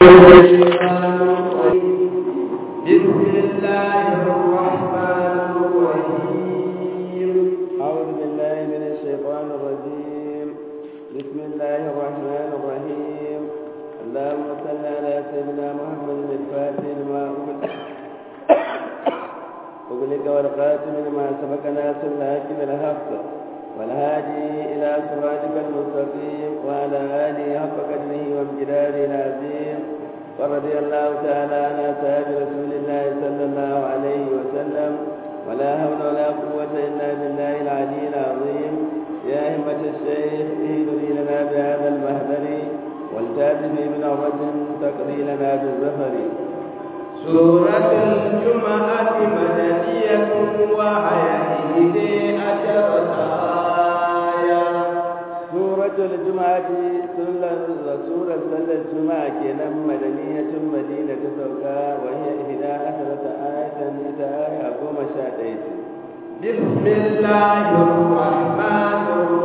بسم الله الرحمن الرحيم أعوذ بالله من الشيطان الرجيم بسم الله الرحمن الرحيم اللهم صل على سيدنا محمد الفاتح لما أغلق والقاتم لما سبق ناس الحق بالحق والهادي إلى صراطك المستقيم وعلى آله حق قدره وامتداره العظيم ورضي الله تعالى عن أصحاب رسول الله صلى الله عليه وسلم ولا حول ولا قوة إلا بالله العلي العظيم يا همة الشيخ اهدني لنا بهذا المهدر والتاتي من عرة تقضي لنا بالظفر سورة الجمعة مدنية وهي إحدى عشرة آية سورة الجمعة سورة صلى الجمعة كنا مدنية مدينة سوكا وهي إحدى عشرة آية إذا آية قوم شاديت بسم الله الرحمن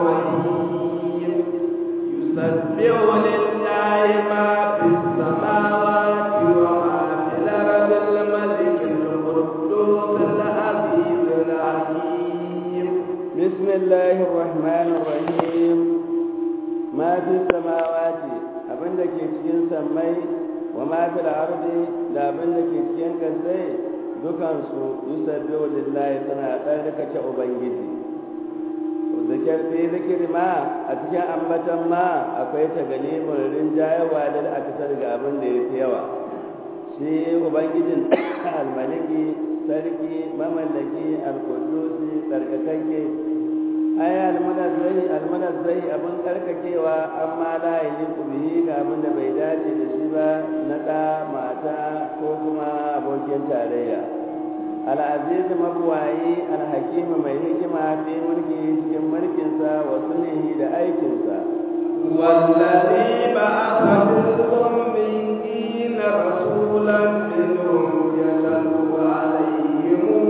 الرحيم يسبح لله ما في السماوات وما في الأرض الملك القدوس العزيز الحكيم بسم الله الرحمن الرحيم ما في السماوات abin da ke cikin sammai wa ma fil ardi da abin da ke cikin kasai dukansu yusabbihu lillahi suna tsarkake ubangiji zikir fi zikiri ma a cikin ambatan ma akwai tagalimin rinjayewa da aka ga abin da ya fi yawa shi ubangijin almaliki sarki mamallaki alkudusi tsarkakakke ai almunazzai almunazzai abin karkakewa amma la yaliqu bihi ga abin da bai dace da shi ba na da mata ko kuma abokin tarayya al-aziz mabwayi al-hakim mai hikima fi mulki cikin mulkinsa wa sunnihi da aikinsa والذي بعث في الأميين رسولا منهم يتلو عليهم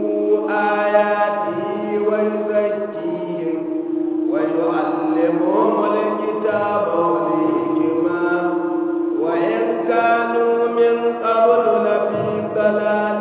آياته ويزكيهم ويعلمهم الكتاب والحكمة وإن كانوا من قبل لفي ضلال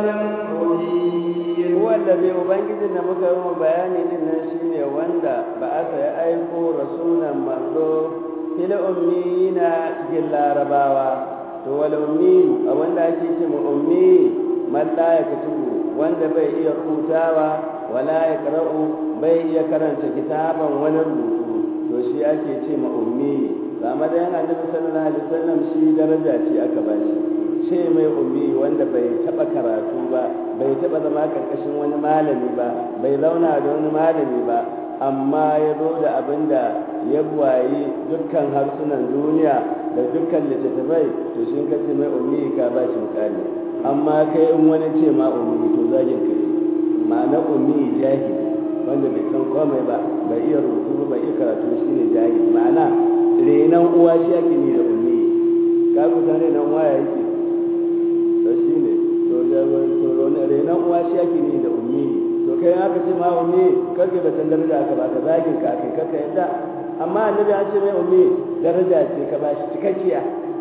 مبين wallazi ubangijin da muka yi bayani din nan shine wanda ba aka yi aiko rasulan manzo fil ummiyina cikin larabawa to wal ummi a wanda ake ce mu ummi man la yaktubu wanda bai iya rubutawa wala yaqra'u bai iya karanta kitaban wani rubutu to shi ake ce ma ummi amma da yana annabi sallallahu alaihi wasallam shi daraja ce aka bashi ce mai ummi wanda bai taba karatu ba bai taba zama karkashin wani malami ba bai zauna da wani malami ba amma ya zo da abin da ya buwayi dukkan harsunan duniya da dukkan littattafai to shi ka ce mai ummi ka ba shi mukami amma kai in wani ce ma ummi to zagin kai ma'ana ummi jahili wanda bai san komai ba bai iya rubutu ba bai iya karatu shi ne jahili ma'ana renan uwa shi ake ni da ummi ka kusa renan uwa ya yake to shi ne to renon uwa shi ake ne da ummi to kai aka ce ma ummi karke da can daraja aka baka zagin ka kai karka yadda amma annabi an ce mai ummi daraja ce ka ba shi cikakkiya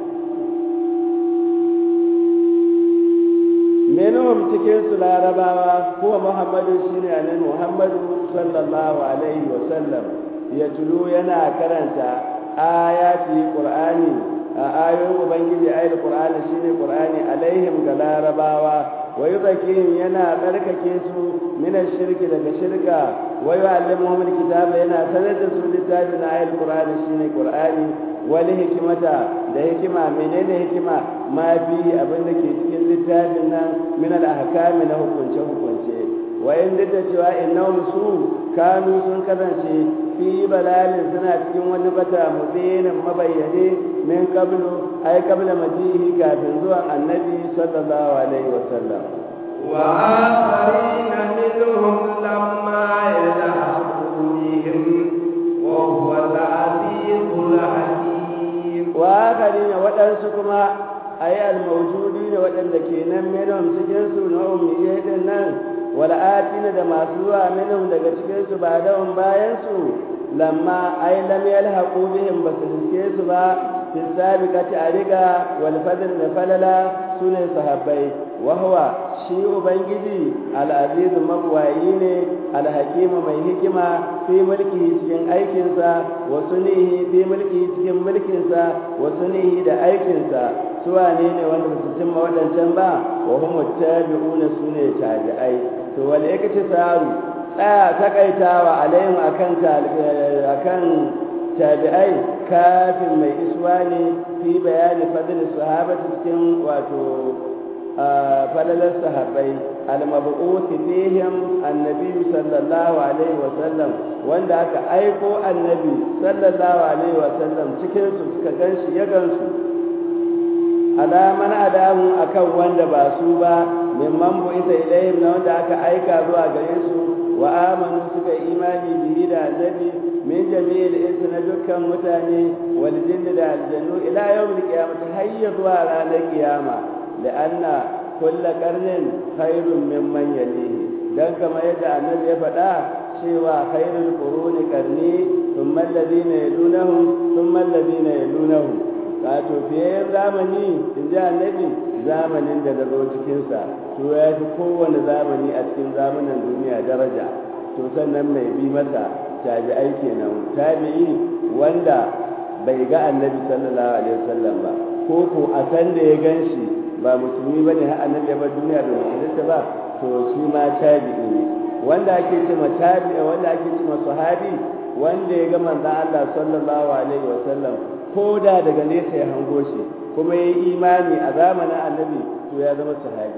menuhum cikin su larabawa kuwa muhammadu shine anan muhammadu sallallahu alaihi wa sallam ya tulu yana karanta ayati qur'ani a ayoyin ubangiji ayat qur'ani shine qur'ani alaihim ga larabawa wa yuzakihim yana tsarkake su min shirki daga shirka wa yu'allimuhum alkitaba yana sanar da su littafin ayat qur'ani shine qur'ani wal hikmata da hikima menene hikima ma fi abin da ke cikin littafin nan min al ahkami na hukunce hukunce wa in da cewa innahum su kanu sun kasance fi balalin suna cikin wani bata mubinin mabayyane min qablu ay qabla majihi kafin zuwan annabi sallallahu alaihi wa sallam wa akharina minhum lamma yalhaqu bihim wa huwa al-azizul hakim wa akharina wadansu kuma ay al-mawjudi ne wadanda kenan minhum cikin su na ummiyai din nan wal'atina da masu zuwa minhum daga cikin su ba dawon bayan su lamma ai lam yalhaqu bihim ba su riske su ba fi sabiqati ariga wal fadl da falala sune sahabbai wa huwa shi ubangiji al aziz mabwayi ne al hakim mai hikima fi mulki cikin aikinsa wa sunihi fi mulki cikin mulkinsa wa sunihi da aikinsa su wane ne wanda ba su cimma waɗancan ba wa hum tabi'una sune tabi'ai to wal yakati saru tsaya takaitawa alaihim akan akan tabi'ai kafin mai iswa ne fi bayani fadl sahabati cikin wato falalar sahabbai al-mab'uth fihim annabi sallallahu alaihi wa sallam wanda aka aiko annabi sallallahu alaihi wa sallam cikin su suka ganshi ya gansu alaman adamu akan wanda ba su ba mimman bu isa ilayhim na wanda aka aika zuwa gare su wa amanu suka imani bihi da annabi min jami'il insu na dukkan mutane wal jinni da aljannu ila yawmil qiyamati hayya zuwa ranar kiyama da anna kulla qarnin khairun mimman yalihi dan kamar yadda annabi ya faɗa cewa khairul quruni qarni thumma alladhina yalunahum thumma alladhina yalunahum wato fiye zamani in ji annabi zamanin da na zo cikinsa to ya fi kowane zamani a cikin zamanin duniya daraja to sannan mai bi masa tabi'ai kenan tabi'i wanda bai ga annabi sallallahu alaihi wasallam ba ko ko a san da ya gan shi ba musulmi ba ne har annabi ya bar duniya da musulunta ba to shi ma tabi'i ne wanda ake ce ma tabi'i wanda ake ce ma sahabi wanda ya ga manzon Allah sallallahu alaihi wasallam ko da daga nesa ya hango shi kuma ya yi imani a zamanin annabi to ya zama sahabi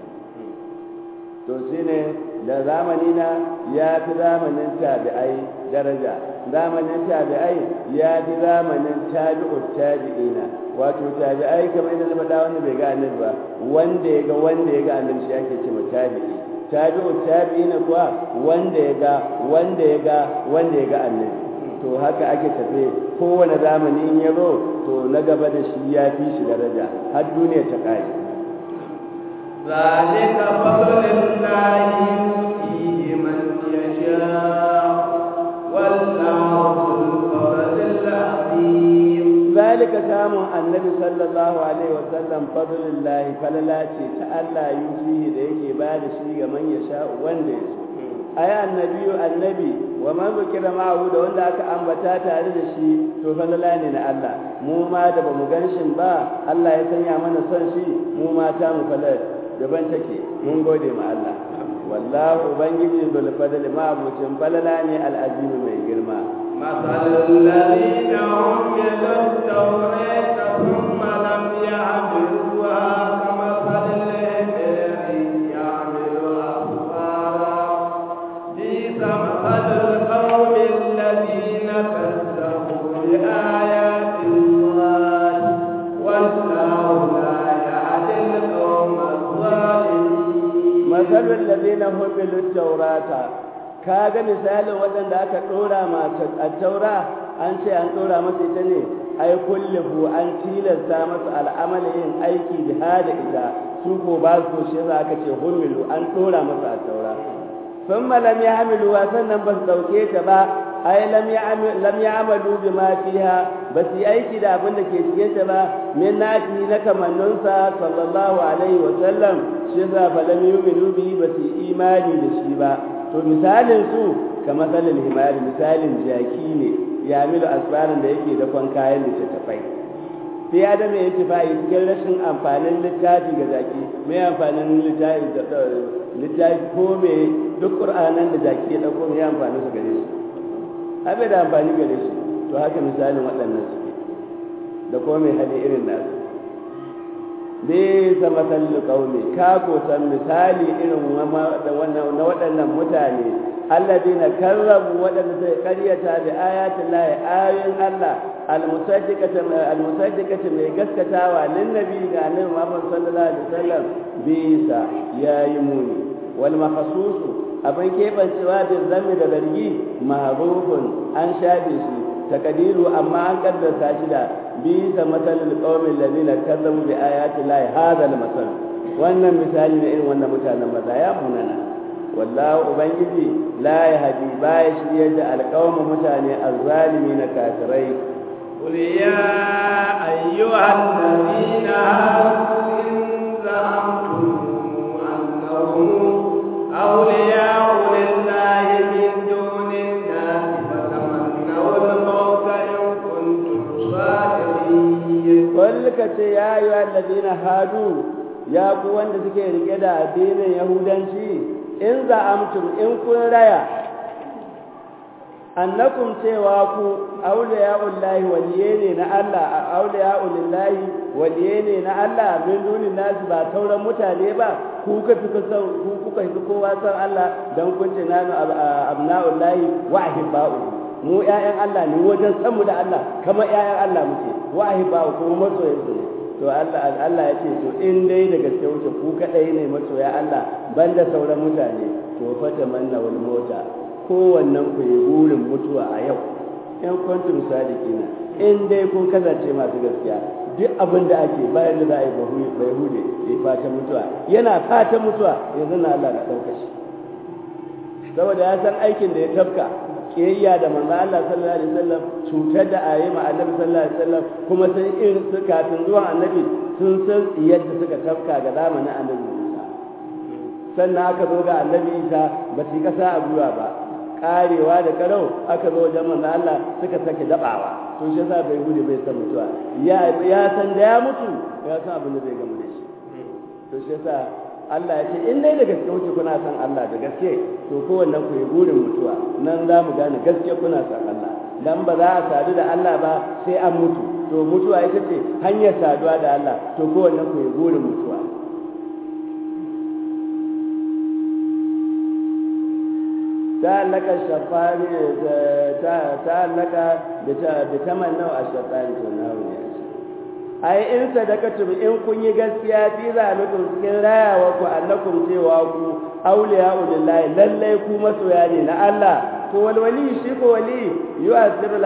to shi ne da zamani na ya fi zamanin tabi'ai daraja zamanin tabi'ai ya fi zamanin tabi'ut tabi'ina wato tabi'ai kamar yadda na faɗa wanda bai ga annabi ba wanda ya ga wanda ya ga annabi shi ake cewa tabi'i tabi'ut tabi'ina kuwa wanda ya ga wanda ya ga wanda ya ga annabi to haka ake tafe kowane zamani in ya zo to na gaba da shi ya fi shi daraja har duniya ta ƙare ذلك فضل الله يؤتيه من يشاء والله ذو الفضل العظيم ذلك samun annabi sallallahu alaihi wasallam fadlullahi falala ce ta Allah yusihi da yake ba da shi ga man yasha wanda ya so ai annabiyu annabi wa man zukira ma'ahu da wanda aka ambata tare da shi to falala ne na Allah mu ma da bamu ganshin ba Allah ya sanya mana son shi mu ma ta mu falala daban take mun gode ma Allah wallahu ubangiji bil fadl ma abucin falala ne al'azim mai girma مثل الذين حملوا التوراة ثم لم يعملوها كمثل الذي يعمل أسفارا بئس مثل القوم الذين كذبوا بآيات الله والله لا يهدي القوم الظالمين مثل الذين حملوا التوراة kaga misalin waɗanda aka ɗora masu a taura an ce an ɗora masa ita ne ai kulluhu an tilasta masa al'amala yin aiki da da ita su ko ba su shi za aka ce humilu an ɗora masa a taura sun lam ya amilu sannan ba su ɗauke ta ba ai lam ya amalu bi ma fiha ba su yi aiki da abin da ke cikin ta ba min nati na kamanninsa sallallahu alaihi wa sallam shi za fa lam yu'minu bi ba su yi imani da shi ba to misalin su ka matsalin himari misalin jaki ne ya milu asbarin da yake dakon kayan littattafai sai ya da mai fa'i cikin rashin amfanin littafi ga jaki mai amfanin littafi ko mai duk ƙur'anan da jaki ya ɗauko mai amfanin su gare shi abai da amfani gare shi to haka misalin waɗannan suke da kuma mai hali irin nasu bisa matsalin ƙauni ka san misali irin na waɗannan mutane alladina karrabu waɗanda sai ƙaryata da ayatin lahi ayoyin Allah almusaddiqata mai gaskatawa lin nabi ga annabi Muhammad sallallahu alaihi wasallam bisa yayi muni wal mahsusu abin kebancewa da zammi da zargi mahrufun an shafe shi takadiru amma an kaddasa shi da bisa matalul qaumin ladina kazzabu bi ayati llahi hadha masal wannan misali ne irin wannan mutanen maza ya munana wallahu ubangiji la yahdi ba ya shirye da alqaumu mutane azzalimi na kafirai قل يا أيها الذين هادوا إن زعمتم أنهم أولياء لله من دون الناس فتمنوا الموت إن كنتم صادقين قل كتي يا أيها الذين هادوا يا قوان suke rike da addinin yahudanci in za'amtum in kun raya annakum cewa ku awliya'ullahi waliye ne na Allah awliya'ulillahi waliye ne na Allah min dunin nasu ba sauran mutane ba ku ka fi kusan ku kuka fi kowa san Allah dan kun ce nanu abna'ullahi wa ahibba'u mu ƴaƴan Allah ne wajen san mu da Allah kamar ƴaƴan Allah muke wa ahibba'u kuma masoyan su ne to Allah Allah ya ce to in dai da gaske wuce ku kadai ne masoya Allah banda sauran mutane to fata manna wal mota kowannen ku yi burin mutuwa a yau in kuntum sadiqina in dai kun kasance masu gaskiya duk abin da ake bayan da za a yi bai hude ya fata mutuwa yana fata mutuwa yanzu na Allah na ɗauka shi saboda ya san aikin da ya tafka kiyayya da manzo Allah sallallahu alaihi wasallam cutar da ayi ma annabi sallallahu alaihi wasallam kuma sun irin su kafin zuwan annabi sun san yadda suka tafka ga zamanin annabi Isa sannan aka zo ga annabi Isa ba su kasa a gwiwa ba karewa da karau aka zo wajen manzo Allah suka sake dabawa to shi yasa bai gudu bai san mutuwa ya ya san da ya mutu ya san abin da zai gamu da shi to shi yasa Allah ya ce in dai da gaske kuke kuna san Allah da gaske to kowannen ku yi burin mutuwa nan za mu gane gaske kuna san Allah dan ba za a sadu da Allah ba sai an mutu to mutuwa ita ce hanyar saduwa da Allah to kowannen ku yi burin mutuwa تعلق الشفان تعلق بتمنى الشفان تناول ai in sadakatum in kun yi gaskiya fi zalikum cikin rayawa ku annakum cewa ku auliya lillahi lallai ku masoya ne na Allah to wal wali shi ko wali yu'athiru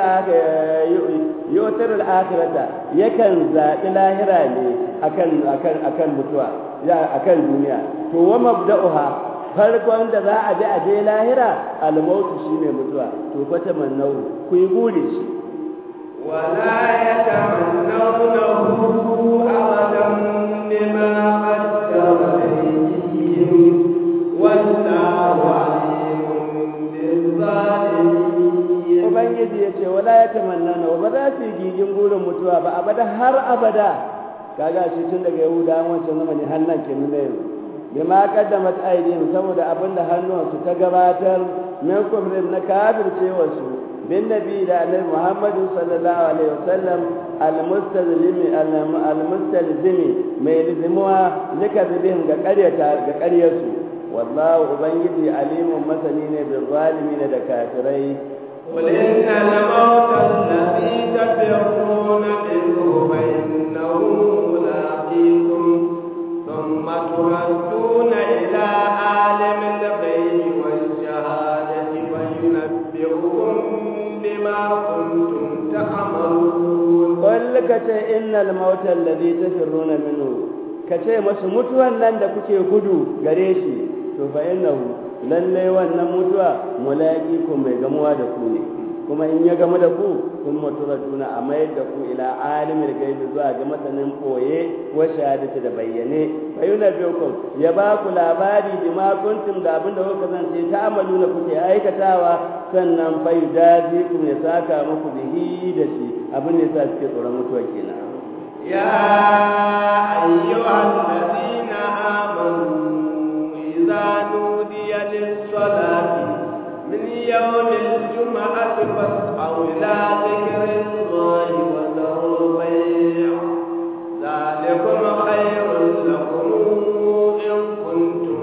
al-akhirata yakan zaɓi lahira ne akan akan akan mutuwa ya akan duniya to wa mabda'uha farkon da za a bi a je lahira al-mautu shine mutuwa to fa tamannau ku yi buri shi ولا يتمنونه أبدا بما قدر أيديهم والله عليم بالظالمين Ubangiji ya ce wala ya tamanna na ba za su yi gigin burin mutuwa ba abada har abada kaga shi tun daga yahuda wancan zamani har nan ke nuna yanzu bima qaddamat aydihim saboda abinda hannuwansu ta gabatar min kufrin na kafircewa su بالنبي النبي محمد صلى الله عليه وسلم المستلزم المستلزم ما يلزمها لكذبهم كقرية كقرية والله أبنجي عليم مثلين بالظالمين دكاترين قل إن الموت الذي تفرون منه فإنه ملاقيكم ثم تردون إلى عالم الغيب والشهادة فينبئكم بما كنتم تعملون قل كتي إن الموت الذي تفرون منه كتي مس متوى nan da kuke gudu gare shi to fa innahu lalle wannan mutuwa mulaki ku mai gamuwa da ku ne kuma in ya gamu da ku kun maturatuna a mayar da ku ila alimul gaibi zuwa ga masanin koye wa shahadati da bayyane fa yunabbiukum ya ba ku labari bima kuntum da abin da kuka zance ta amaluna kuke aikatawa sannan fa yudazikum ya saka muku bihi da shi abin da yasa suke tsoron mutuwa kenan يا أيها الذين آمنوا إذا نودي للصلاة من يوم الجمعة فاسعوا إلى ذكر الله وذروا البيع ذلكم خير لكم إن كنتم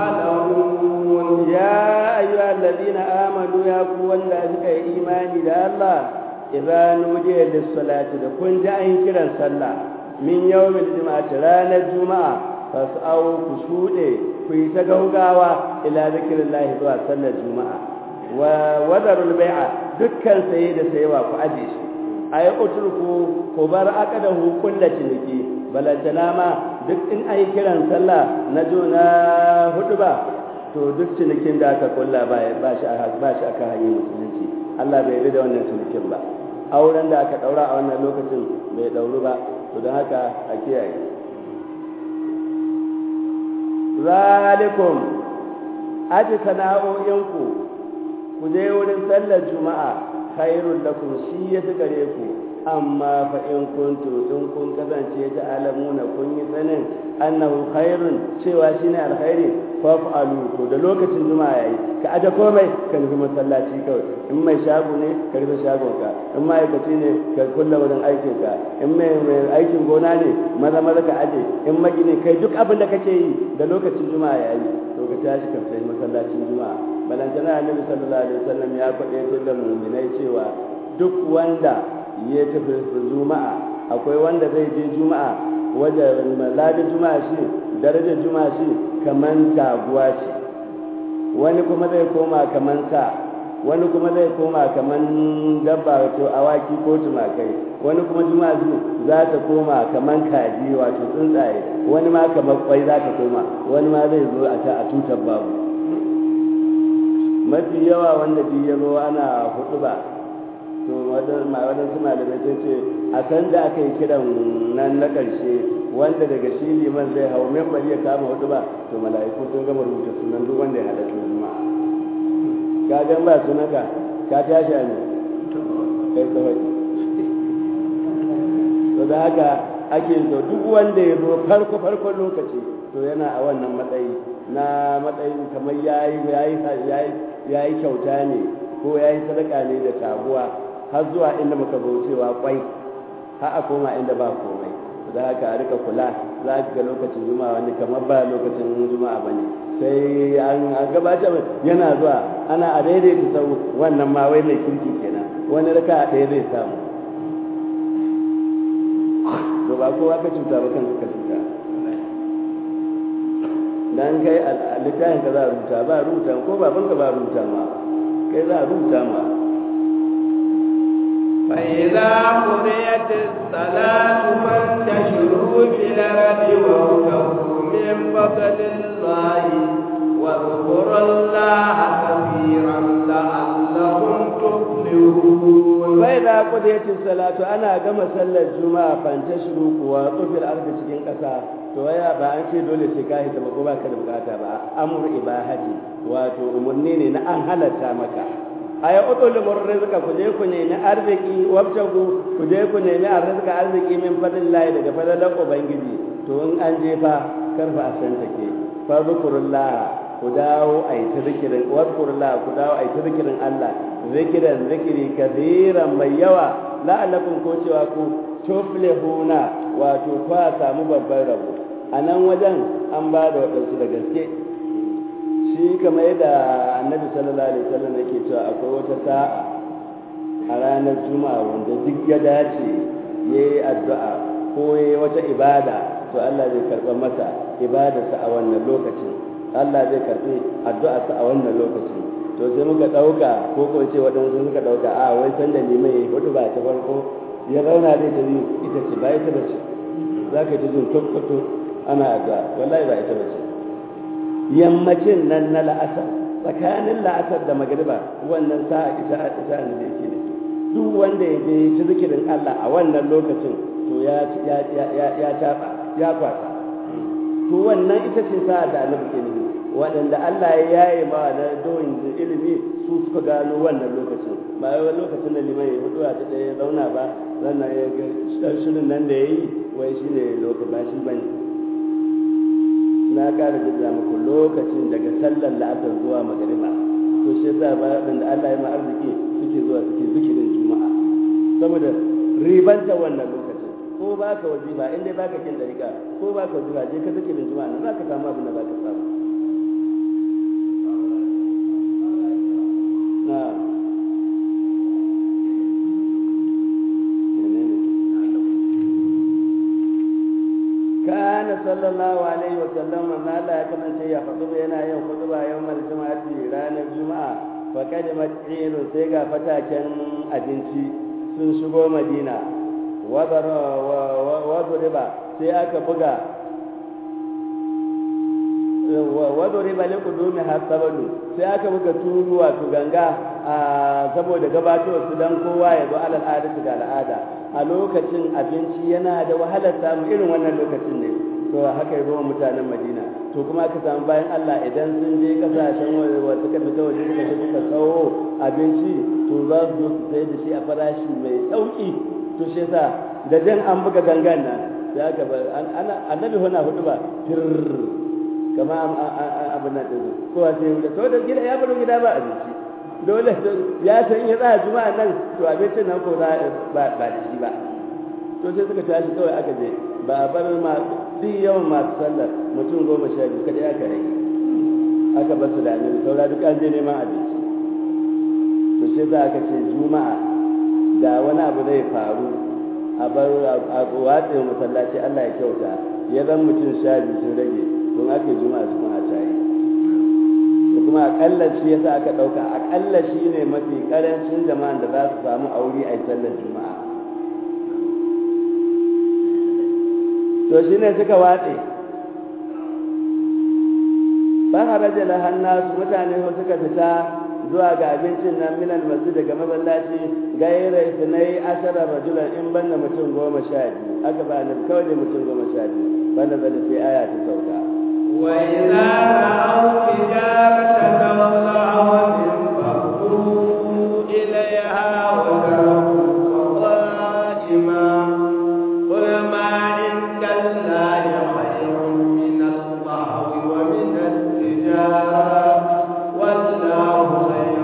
تعلمون يا أيها الذين آمنوا يا قوة ذلك إيماني لله إذا نودي للصلاة كنت أن كرا صلى من يوم الجمعة رانا الجمعة فاسعوا كسودي في تقوقاوا إلى ذكر الله ذو صلى الجمعة ووذروا البيع دكا سيد سيوا فأجيش أي أتركوا كبار أكده كل شنكي balantana ma duk in ai kiran sallah na juna hudu ba to duk cinikin da aka kulla ba ba shi ba shi aka hanyar musulunci Allah bai yi da wannan cinikin ba auren da aka daura a wannan lokacin bai dauru ba to don haka a kiyaye zalikum aji sana'o'inku ku je wurin sallar juma'a khairul lakum shi ya fi gare ku amma fa in kuntu in kun kasance ta alamuna kun yi sanin annahu khairun cewa shine alkhairi fa'alu to da lokacin juma'a yayi ka aje komai ka nufi masallaci kawai in mai shago ne ka rufe shagon ka in ma'aikaci ne ka kulla wurin aikin ka in mai aikin gona ne maza maza ka aje in magini kai duk abin da kake yi da lokacin juma'a yayi to ka tashi ka fita masallacin juma'a balantana annabi sallallahu alaihi wasallam ya faɗe da mu'minai cewa duk wanda ya tafi juma'a akwai wanda zai je juma'a wajen ladin juma'a shi darajar juma'a shi kaman taguwa ce wani kuma zai koma kaman sa wani kuma zai koma kaman dabba wato awaki ko tumakai wani kuma juma'a shi za ta koma kaman kaji wato tsuntsaye wani ma kamar kwai za ta koma wani ma zai zo a ta a tutar babu mafi yawa wanda bi ya zo ana hudu ba to waɗansu malamai sun ce a san da aka yi kiran nan na ƙarshe wanda daga shi liman zai hau membar ya kama hudu ba to mala'iku sun gama rubuta sunan duk wanda ya halatta juma'a ka gan ba sunanka ka tashi a ne kai kawai to da haka ake so duk wanda ya zo farko farkon lokaci to yana a wannan matsayi na matsayin kamar yayi yayi yayi kyauta ne ko yayi sadaka ne da taguwa har zuwa inda muka zo cewa kwai har a koma inda ba komai da haka a rika kula za ka ga lokacin juma'a wani kamar ba lokacin juma'a bane sai an gabatar yana zuwa ana a daidaita sau wannan ma wai mai kirki kenan wani raka a ɗaya zai samu to ba kowa ka cuta ba kanka ka cuta dan kai a littafin ka za a rubuta ba rubuta ko babanka ba rubuta ma kai za a rubuta ma فإذا قضيت الصلاة فانتشروا في الأرض وابتغوا من فضل الله واذكروا الله كثيرا لعلكم تفلحون فإذا قضيت الصلاة أنا كما صلى الجمعة فانتشروا وطفي الأرض cikin ƙasa to waya ba an ce dole sai ka hita ba ko ba ka da bukata ba amur ibahati wato umarni ne na an halatta maka aya udulumur rizqa ku je ku nemi arziki wabtagu ku je ku nemi arzika arziki min fadlillahi daga fadlan ubangiji to in an je fa karfa a san take fa zikrullah ku dawo ai ta zikirin wadkurullah ku dawo ai ta zikirin Allah zikiran zikiri kabiran mai yawa la'allakum ko cewa ku tuflihuna wato kwa samu babban rabo a nan wajen an ba da waɗansu da gaske shi kamar yadda annabi sallallahu alaihi wasallam yake cewa akwai wata sa'a a ranar juma'a wanda duk ya dace ya yi addu'a ko ya yi wata ibada to Allah zai karɓa masa ibadarsa a wannan lokacin Allah zai karɓi addu'arsa a wannan lokacin to sai muka ɗauka ko ko ce waɗansu suka ɗauka a wai san da limai ya hudu ba ta farko ya zauna zai ta biyu ita ce ba ita ba ce za ka ji jin tukkutu ana addu'a wallahi ba ita ba ce yammacin nan na la'asar tsakanin la'asar da magariba wannan sa'a ita ita ne da yake ne duk wanda ya je ci zikirin Allah a wannan lokacin to ya ya ya ya taba ya kwata to wannan ita ce sa'a da annabi ke nufi waɗanda Allah ya yaye ma da doyin ilimi su suka gano wannan lokacin ba wai lokacin da liman ya hudu a ta ya zauna ba sannan ya ga shirin nan da ya yi wai shine lokacin ba shi bane na ƙara jirga muku lokacin daga sallar la'asar zuwa magariba to shi yasa ba da Allah ya ma arziki suke zuwa suke zikirin juma'a saboda ribanta wannan lokacin ko ba ka wazifa in dai baka kin dariƙa ko ba ka wazifa je ka zikirin juma'a nan za ka samu abin da za ka samu na kana sallallahu alaihi wa sallam manzo Allah ya kasance ya faɗi yana yin khutba yawmal juma'ati ranar juma'a fa kalimat ilu sai ga fataken abinci sun shigo madina wa riba sai aka buga wadda riba ne kudumi har sabadu sai aka buga turu wato ganga a saboda gabatowar su dan kowa ya zo alal adatu ga al'ada a lokacin abinci yana da wahalar samu irin wannan lokacin ne to haka yi ruwan mutanen madina to kuma aka samu bayan allah idan sun je kasashen waje suka fita waje suka je suka sawo abinci to za su zo su sai da shi a farashi mai sauki to shi yasa da jan an buga gangan nan sai aka bar annabi hana hudu ba fir kama abin nan ɗin kowa sai wuce to da gida ya baro gida ba abinci dole ya san ya tsaya juma'a nan to abincin nan ko ba ba da shi ba to sai suka tashi kawai aka je ba a bar ma duk yawan masu sallar mutum goma sha biyu kadai aka rage aka bar su da annabi saura duk an je neman abinci to sai za aka ce juma'a da wani abu zai faru a bar a watsa masallaci Allah ya kyauta ya zan mutum sha biyu sun rage don aka yi juma'a su kuma a tayi da kuma akalla shi yasa aka ɗauka akalla shi ne mafi ƙarancin jama'an da za su samu aure a sallar juma'a to shi ne suka watse ba haraja la hannasu mutane ko suka fita zuwa ga abincin nan minal masjid daga masallaci gaira isnai ashara rajulan in banna mutum goma sha biyu aka ba ni kawai da mutum goma sha biyu banda bada sai aya ta sauka وإذا رأوا تجارة تولوا انفضوا إليها وتركوك قائما قل ما عند الله خير من الله ومن التجارة والله خير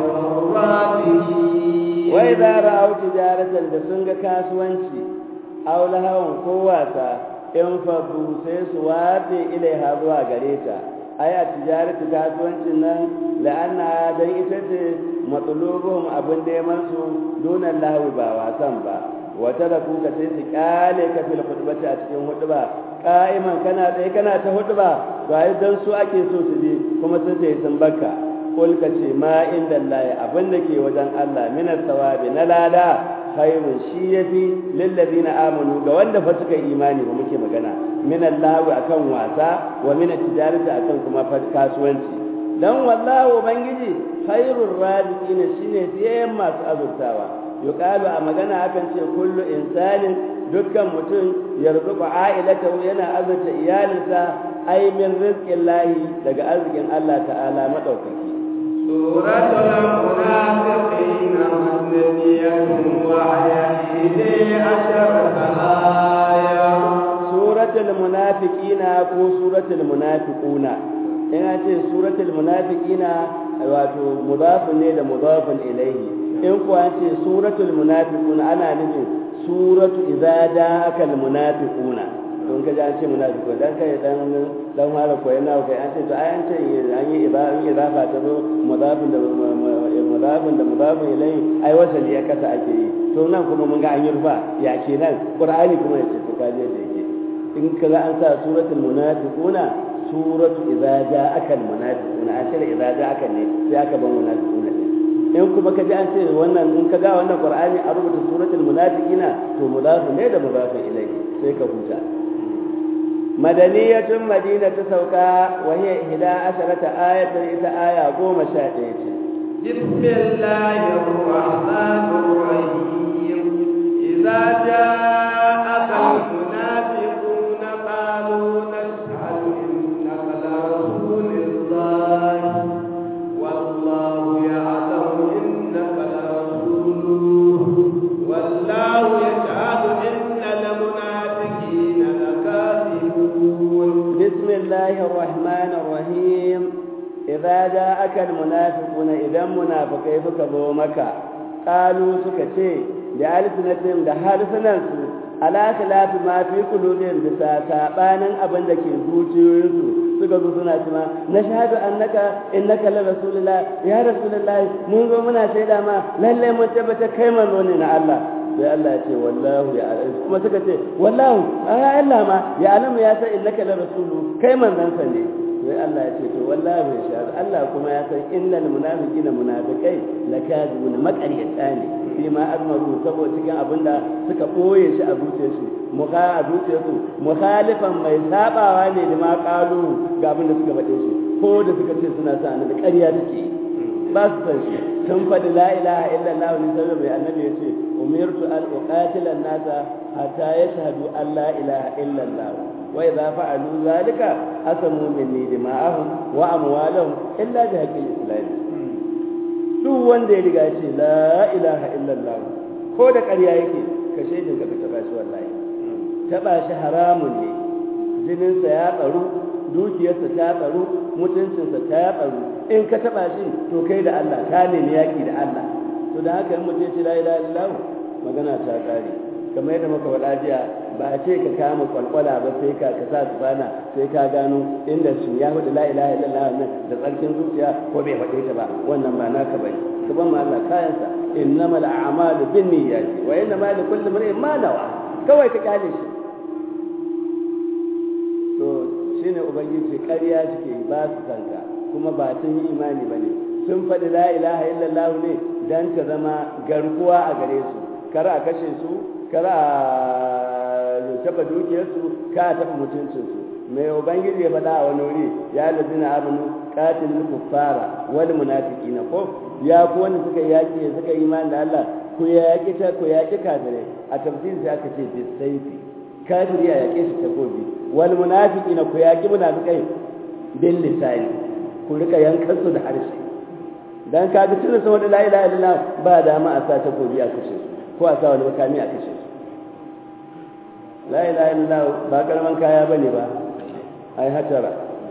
الرازقين وإذا رأوا تجارة دسنگ كاسوانشي أو لهوا قوة in fadu sai su watse ilaiha zuwa gare ta ai a tijaratu kasuwancin nan la'anna dan ita ce matsalobuhum abin neman su donan lahawi ba wasan ba wata da kuka sai su kyale ka fil khutbati a cikin hudba qa'iman kana tsaye kana ta hudba ga dan su ake so su je kuma sun ce sun bakka kul ka ce ma inda Allah abin da ke wajen Allah minas sawabi na lada khairun shi yafi lillazina amanu ga wanda fa suka imani ba muke magana min Allah akan wasa wa min tijarati akan kuma kasuwanci dan wallahu ubangiji khairur raziqin shine fiye masu azurtawa yuqalu a magana akan ce kullu insanin dukkan mutum yarzuqu ailatahu yana azurta iyalinsa ai min rizqillahi daga arzikin Allah ta'ala madaukaki سورة المنافقين مدنية وهي إحدى عشرة آية سورة المنافقين كو سورة المنافقون ina ce suratul munafiqina wato mudafun ne da mudafun ilaihi in kuwa ce suratul munafiquna ana nufin suratu idza ja'aka al munafiquna don ka ji an ce munafiqu dan kai dan dan fara koyi na kai an ce to ai an ce an yi ibadan idafa ta zo mudafun da mudafun da mudafun ilaihi ai wasali ya kasa ake yi to nan kuma mun ga an yi rufa ya kenan qur'ani kuma ya ce to kaje da yake in kaga an sa suratul munafiquna suratu idza ja'aka almunafiquna an ce idza ja'aka ne sai aka ban munafiquna in kuma ka ji an ce wannan in ka ga wannan qur'ani a rubuta suratul munafiqina to mudafu ne da mudafu ilayhi sai ka huta madaniyatun madina ta sauka wa hiya ihda asharata ayatan ita aya goma sha ɗaya ce بسم الله الرحمن الرحيم إذا جاءك المنافقون قالوا نشهد إنك لرسول الله والله يعلم إنك لرسوله والله يشهد إن المنافقين لكاذبون بسم الله الرحمن الرحيم إذا جاءك المنافقون إذا منافقين فكبوا مكة قالوا سكتي بألسنتهم ده حالسنانسو ala khilafi ma fi qulubihim bisa sabanin abin da ke zuciyoyinsu suka zo suna cewa na shahadu annaka innaka la rasulullah ya rasulullah mun zo muna shaida ma lalle mun tabbata kai manzo ne na Allah sai Allah ya ce wallahu ya kuma suka ce wallahu ai Allah ma ya alamu ya san innaka la rasulu kai manzon sa ne sai Allah ya ce to wallahi ya shahadu Allah kuma ya san innal munafiqina munafiqai lakadibun maqaryata ne fi ma azmaru saboda cikin abinda suka boye shi a zuciyarsu muka a zuciyarsu mukhalifan mai sabawa ne da ma kalu ga abin da suka faɗe shi ko da suka ce suna sa annabi ƙarya take ba su san shi sun faɗi la ilaha illallah ne sai mai annabi ya ce umirtu an uqatila an-nasa hatta yashhadu an la ilaha illallah wa idza fa'alu zalika asamu minni dima'ahum wa amwalahum illa bi haqqil islam duk wanda ya riga ce la ilaha illallah ko da ƙarya yake ka shaidin ka taɓa shi wallahi taɓa shi haramun ne jininsa ya tsaru dukiyarsa ta tsaro mutuncinsa ta tsaro in ka taba shi to kai da Allah ka nemi yaki da Allah to da haka in mutum ce la ilaha illallah magana ta kare kamar yadda muka faɗa jiya ba a ce ka kama kwalkwala ba sai ka ka sa tsana sai ka gano inda shi ya faɗi la ilaha illallah nan da tsarkin zuciya ko bai faɗe ta ba wannan ba naka bane ka ban ma Allah kayansa innamal a'malu binniyati wa innamal likulli imrin ma nawa kawai ka kyale shi to shine ubangiji ƙarya suke ba su kanka kuma ba sun yi imani ba ne sun faɗi la ilaha illallah ne don ta zama garkuwa a gare su kar a kashe su kar a taɓa dukiyarsu ka a taɓa mutuncinsu mai ubangiji ya faɗa a wani wuri ya lazina amanu qatilul kuffara wal munafiqina ko ya ku wanda suka yaki suka yi imani da Allah ku yaki ta ku yaki kafirai a tafsir sai aka ce bisayfi kafiri a yake shi takobi wal munafiqina ku yaki munafikai bil lisani ku rika yankan su da harshe dan kaga tunda sun wada la ilaha illallah ba dama a sa takobi a kashe su ko a sa wani makami a kashe su la ilaha illallah ba karaman kaya bane ba ai hatara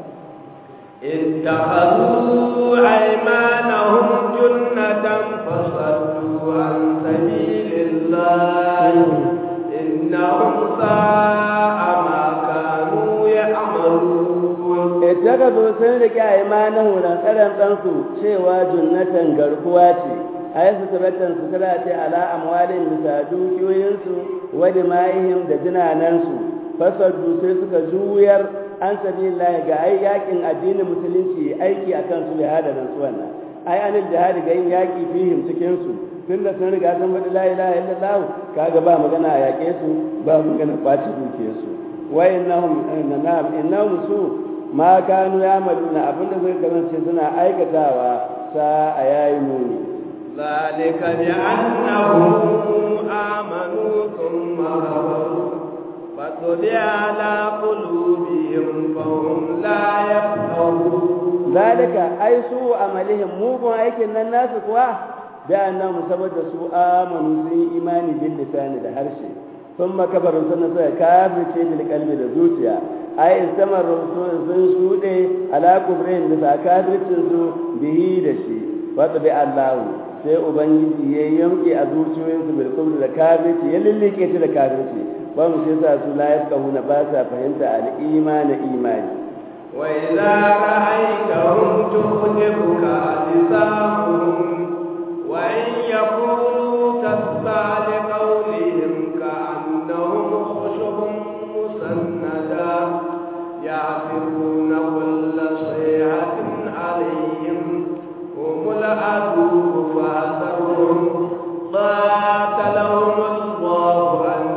اتخذوا أيمانهم جنة فصدوا عن سبيل الله إنهم ساء ما كانوا يعملون اتخذوا سنرك أيمانهم لنقرن تنسوا شيوا جنة garkuwa ce ai suturatan sutura ce ala amwalin bisa dukiyoyinsu wa dima'ihim da jinanansu fasaddu sai suka juyar an sabilillahi ga ai yakin addinin musulunci aiki akan su da hada nan wannan ai anil jihadi ga yin yaki fihim cikin su tunda sun riga sun faɗi la ilaha illallah kaga ba magana a yake su ba magana kwaci duke su wa innahum innahum innahum su ma kanu yamaluna abinda zai kasance suna aikatawa sa a yayi muni ذلك بأنهم آمنوا ثم كفروا فطبع على قلوبهم فهم لا يفقهون ذلك أي سوء عملهم مو aikin nan nasu kuwa da annabi saboda su amanu sun yi imani bil lisani da harshe sun makabarin sun suka kafirce bil kalbi da zuciya ai istamar sun sun shude ala kubrin da kafircin su bihi da shi wa tabi Allah sai ubangiji ya yanke a zuciyoyinsu bil kubri da kafirci ya lillike ta da kafirci ba mu sai sa su la yafqahuna ba sa fahimta al imani imani wa idza ra'aytahum tu'jibuka lisanuhum wa in yaqulu tasma' li qawlihim ka'annahum khushubun musannada ya'firuna kulla sayhatin 'alayhim hum al-adu fa'tahum قاتلهم الله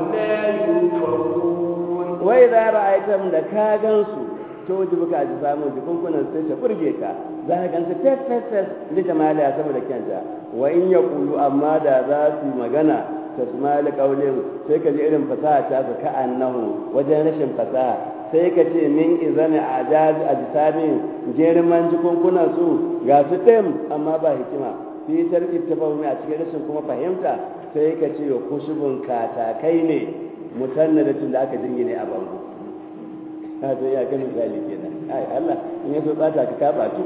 wai za ra'aitam da ka gansu to ji buka ji samu jikunkunan sai ta burge ka za ka gansu fes fes fes da jamaliya saboda kyanta wa in ya kulu amma da za su magana ta sumali kaulin sai ka ji irin fasaha ta su ka annahu wajen rashin fasaha sai ka ce min izami a jazi a jisamin girman jikunkunan su ga su ɗin amma ba hikima fi tarki tafahumi a cikin rashin kuma fahimta sai ka ce wa kushubun katakai ne mutannadatun da aka jingine a bango a to ya kan misali kenan ai Allah in ya so bata ka ka batu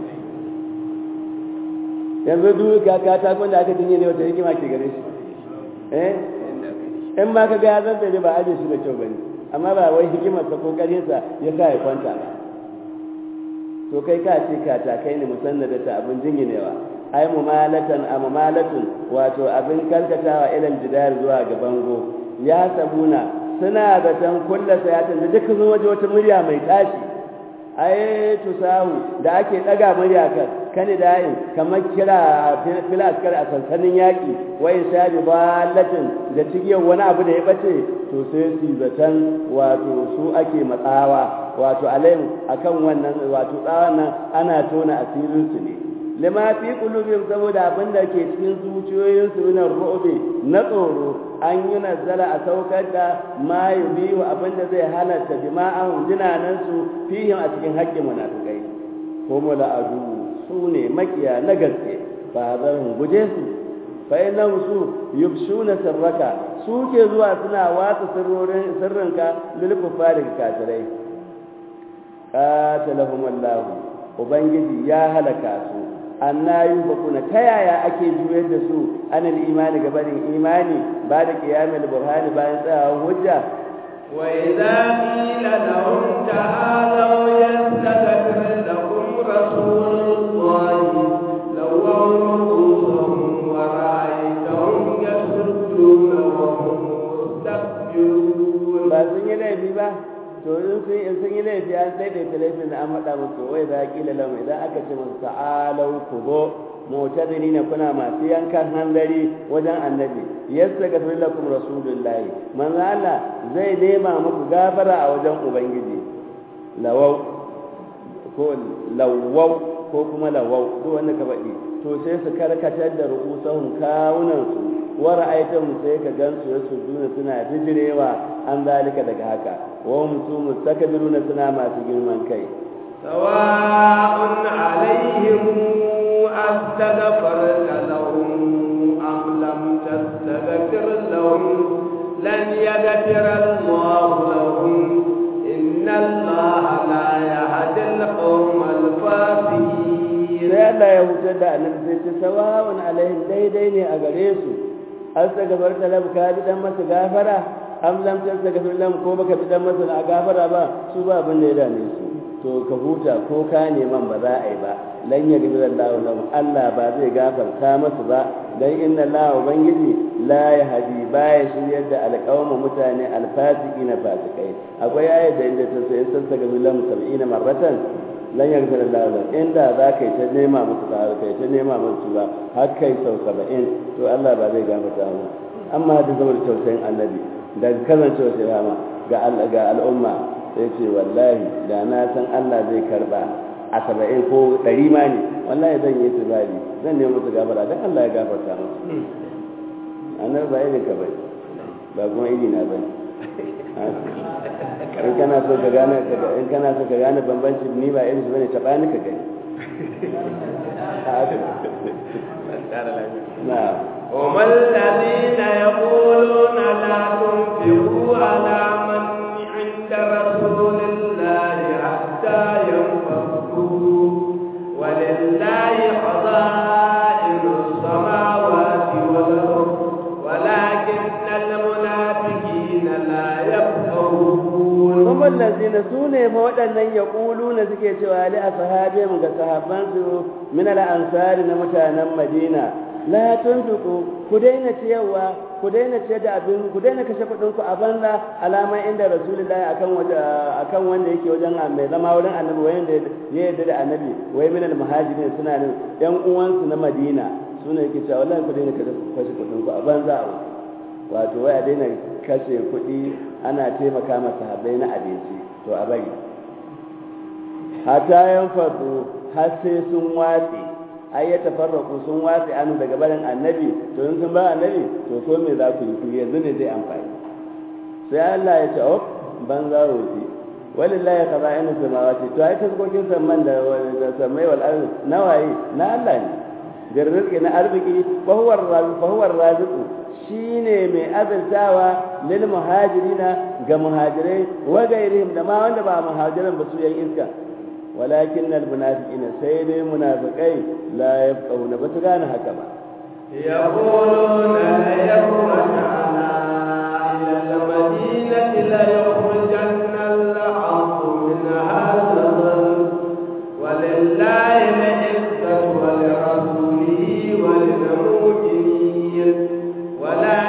yanzu duk ka ka ta da aka jingine wata hikima ke gare shi eh in ma ka ga ya zanta ne ba aje shi da kyau bane amma ba wai hikimar sa kokarin sa ya sa ya kwanta ba to kai ka ce ka ta kai ne musannadata abin jinginewa ai mumalatan a mumalatun wato abin karkatawa ilal jidar zuwa ga bango ya sabuna suna zaton kulla sayatan da duka zo waje wata murya mai tashi ai tusahu da ake daga murya kan kani da'in kamar kira fil askar a sansanin yaƙi wa inshabi balatin da cigiyar wani abu da ya bace to sai su zaton wato su ake matsawa wato alayhim akan wannan wato tsawon nan ana tona asirin su ne lima fi qulubihim saboda abin da ke cikin zuciyoyin su min ru'bi na tsoro an yi nazara a saukar da ma yubihu abin da zai halatta jima'ahum jinanan su fihim a cikin haƙƙin munafikai ko mula'adu su ne makiya na gaske ba zan guje su fa innahu su yubshuna sirraka su ke zuwa suna watsa sirrorin sirrinka lil kufari kafirai qatalahum Allah ubangiji ya halaka su annayu bakuna ta yaya ake juyar da su anil imani gabanin imani ba da qiyamul burhani bayan tsayawan hujja wa idza qila lahum ta'alu yastaghfir lakum rasulullahi lawaw rusuhum wa ra'aytahum yasudduna wa hum mustakbirun ba sun yi laifi ba to in sun in sun yi laifi an daidaita laifin da an faɗa musu wai za kila lahu idan aka ce musu ta'alau ku zo mu'tazini ne kuna masu yankan hanzari wajen annabi yastaghfir lakum rasulullahi manzo Allah zai nema muku gafara a wajen ubangiji lawau ko lawau ko kuma lawau duk wanda ka faɗi to sai su karkatar da ru'usahum kawunan su wa ra'aytahum sai ka gansu ya sujuna suna bijirewa an zalika daga haka wa hum su mustakbiruna suna masu girman kai sawa'un alaihim astaghfarta lahum am lam tastaghfir lahum lan yaghfir Allah lahum inna Allah la yahdi al-qawma al-fasiqin sai Allah ya hutar da annabi sai ce sawa'un alaihim daidai ne a gare su astaghfarta lahum ka bi dan masa gafara am lam tastaghfir lahum ko baka bi dan masa na gafara ba su ba abin da ya dame su to ka huta ko ka neman ba za a yi ba lan ya gabi Allah lahum Allah ba zai gafarta masu ba dan inna Allah ubangiji la yahdi ba ya shiryar da alqawma mutane alfasiki na fasikai akwai ayat da inda ta sai sun saka lahum 70 marratan lan ya gabi Allah lahum inda za ka yi ta nema musu ba kai ta nema musu ba har kai sau 70 to Allah ba zai gafarta mu amma da zama da tausayin annabi da kasancewa sai rama ga ga al'umma sai ce wallahi da na san Allah zai karba a saba'in ko ɗari ma ne wallahi zan yi tibari zan nemi musu gafara don Allah ya gafarta musu annabi ba irin ka bai ba kuma iri na bai in kana so ka gane in kana so ka gane bambanci ni ba irin su bane taɓa ni ka gani na'am هم الذين يقولون لا تنفقوا على من عند رسول الله حتى ينفقوا ولله خزائن السماوات والأرض ولكن المنافقين لا يفقهون هم الذين سوني فودنن يقولون suke cewa li ashabihim ga sahabbansu min al-ansar na mutanen Madina la tunfiqu ku daina ciyarwa ku daina ciyar da abin ku daina kashe kuɗin ku a banza alama inda rasulullahi akan waje akan wanda yake wajen mai zama wurin annabi wanda ya yarda da annabi wai min al muhajirin suna nan yan uwansu na Madina suna yake cewa wallahi ku daina kashe kuɗin ku a banza wato wai a daina kashe kuɗi ana taimaka ma sahabbai na abinci to a bari hatta yan fadu har sai sun watsi ai ya tafarraku sun watsi anu daga barin annabi to in sun ba annabi to ko me za ku yi ku yanzu ne zai amfani sai Allah ya ce oh ban za wuce walillahi khaza'inu samawati to ai taskokin samman da samai wal ardi nawaye na Allah ne birrizqi na arziki fa huwa ar-raziq fa huwa ar-raziq shine mai azaltawa lil muhajirina ga muhajirai wa gairihim da ma wanda ba muhajiran ba su yan iska walakin al munafiqina sai dai munafiqai la yafqahuna ba su gane haka ba يقولون ليخرجنا إلى المدينة ليخرجن الحق من هذا ولله العزة ولرسوله وللمؤمنين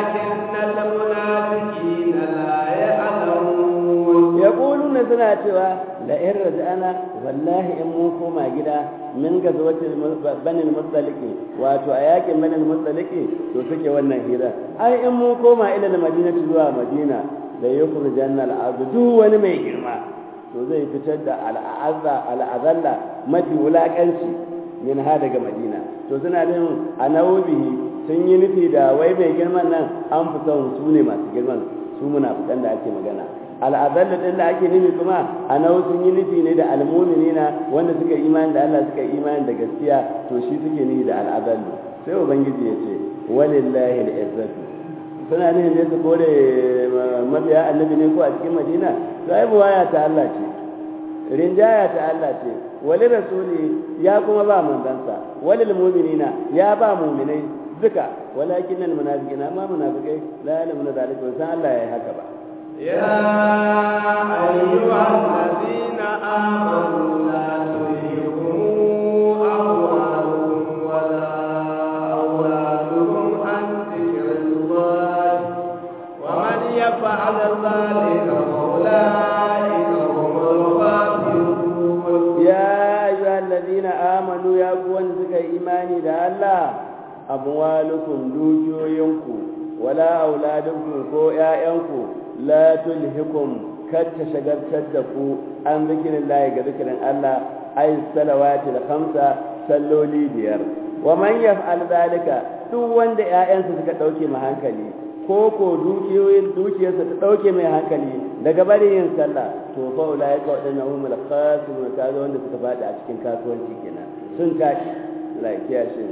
ولكن المنافقين لا يعلمون yaquluna suna cewa la in raja'ana wallahi in mun koma gida min gazwatil banil mustaliki wato a yakin banil mustaliki to suke wannan hira ai in mun koma ila madinati zuwa madina da yukhrijanna al'abdu duk wani mai girma to zai fitar da al'azza al'azalla mafi wulakanci min ha daga madina to suna nan a nawobihi sun yi nufi da wai mai girman nan an fi son su ne masu girman su munafikan da ake magana al'azallu din da ake nufi kuma a nawo sun yi nufi ne da almu'minina wanda suka imani da Allah suka imani da gaskiya to shi suke nufi da al'azallu sai ubangiji ya ce walillahi al'izzatu suna nufin ne su kore mabiya annabi ne ko a cikin madina to ai buwaya ta Allah ce rinjaya ta Allah ce wali rasuli ya kuma ba manzansa walil mu'minina ya ba mu'minai duka walakin al munafiqina ma munafiqai la ya'lamuna zalika san Allah yayi haka ba يا أيها الذين آمنوا لا تلهكم أموالكم ولا أولادكم عن ذكر الله ومن يفعل ذلك فأولئك هم الخاسرون يا أيها الذين آمنوا يا قوان سكا إيماني دا الله أموالكم دوجوينكم ولا أولادكم كو يائنكم لا تلهكم كتا شغرتر دكو عن ذكر الله ذكر الله أي الصلوات الخمسة salloli biyar wa man yaf'al zalika duk wanda ƴaƴansa suka dauke mai hankali ko ko dukiyoyin dukiyarsa ta dauke mai hankali daga bari yin sallah to fa ulai ka wadannan humul khasirun ta ga wanda suka fada a cikin kasuwanci kenan sun tashi lafiya shi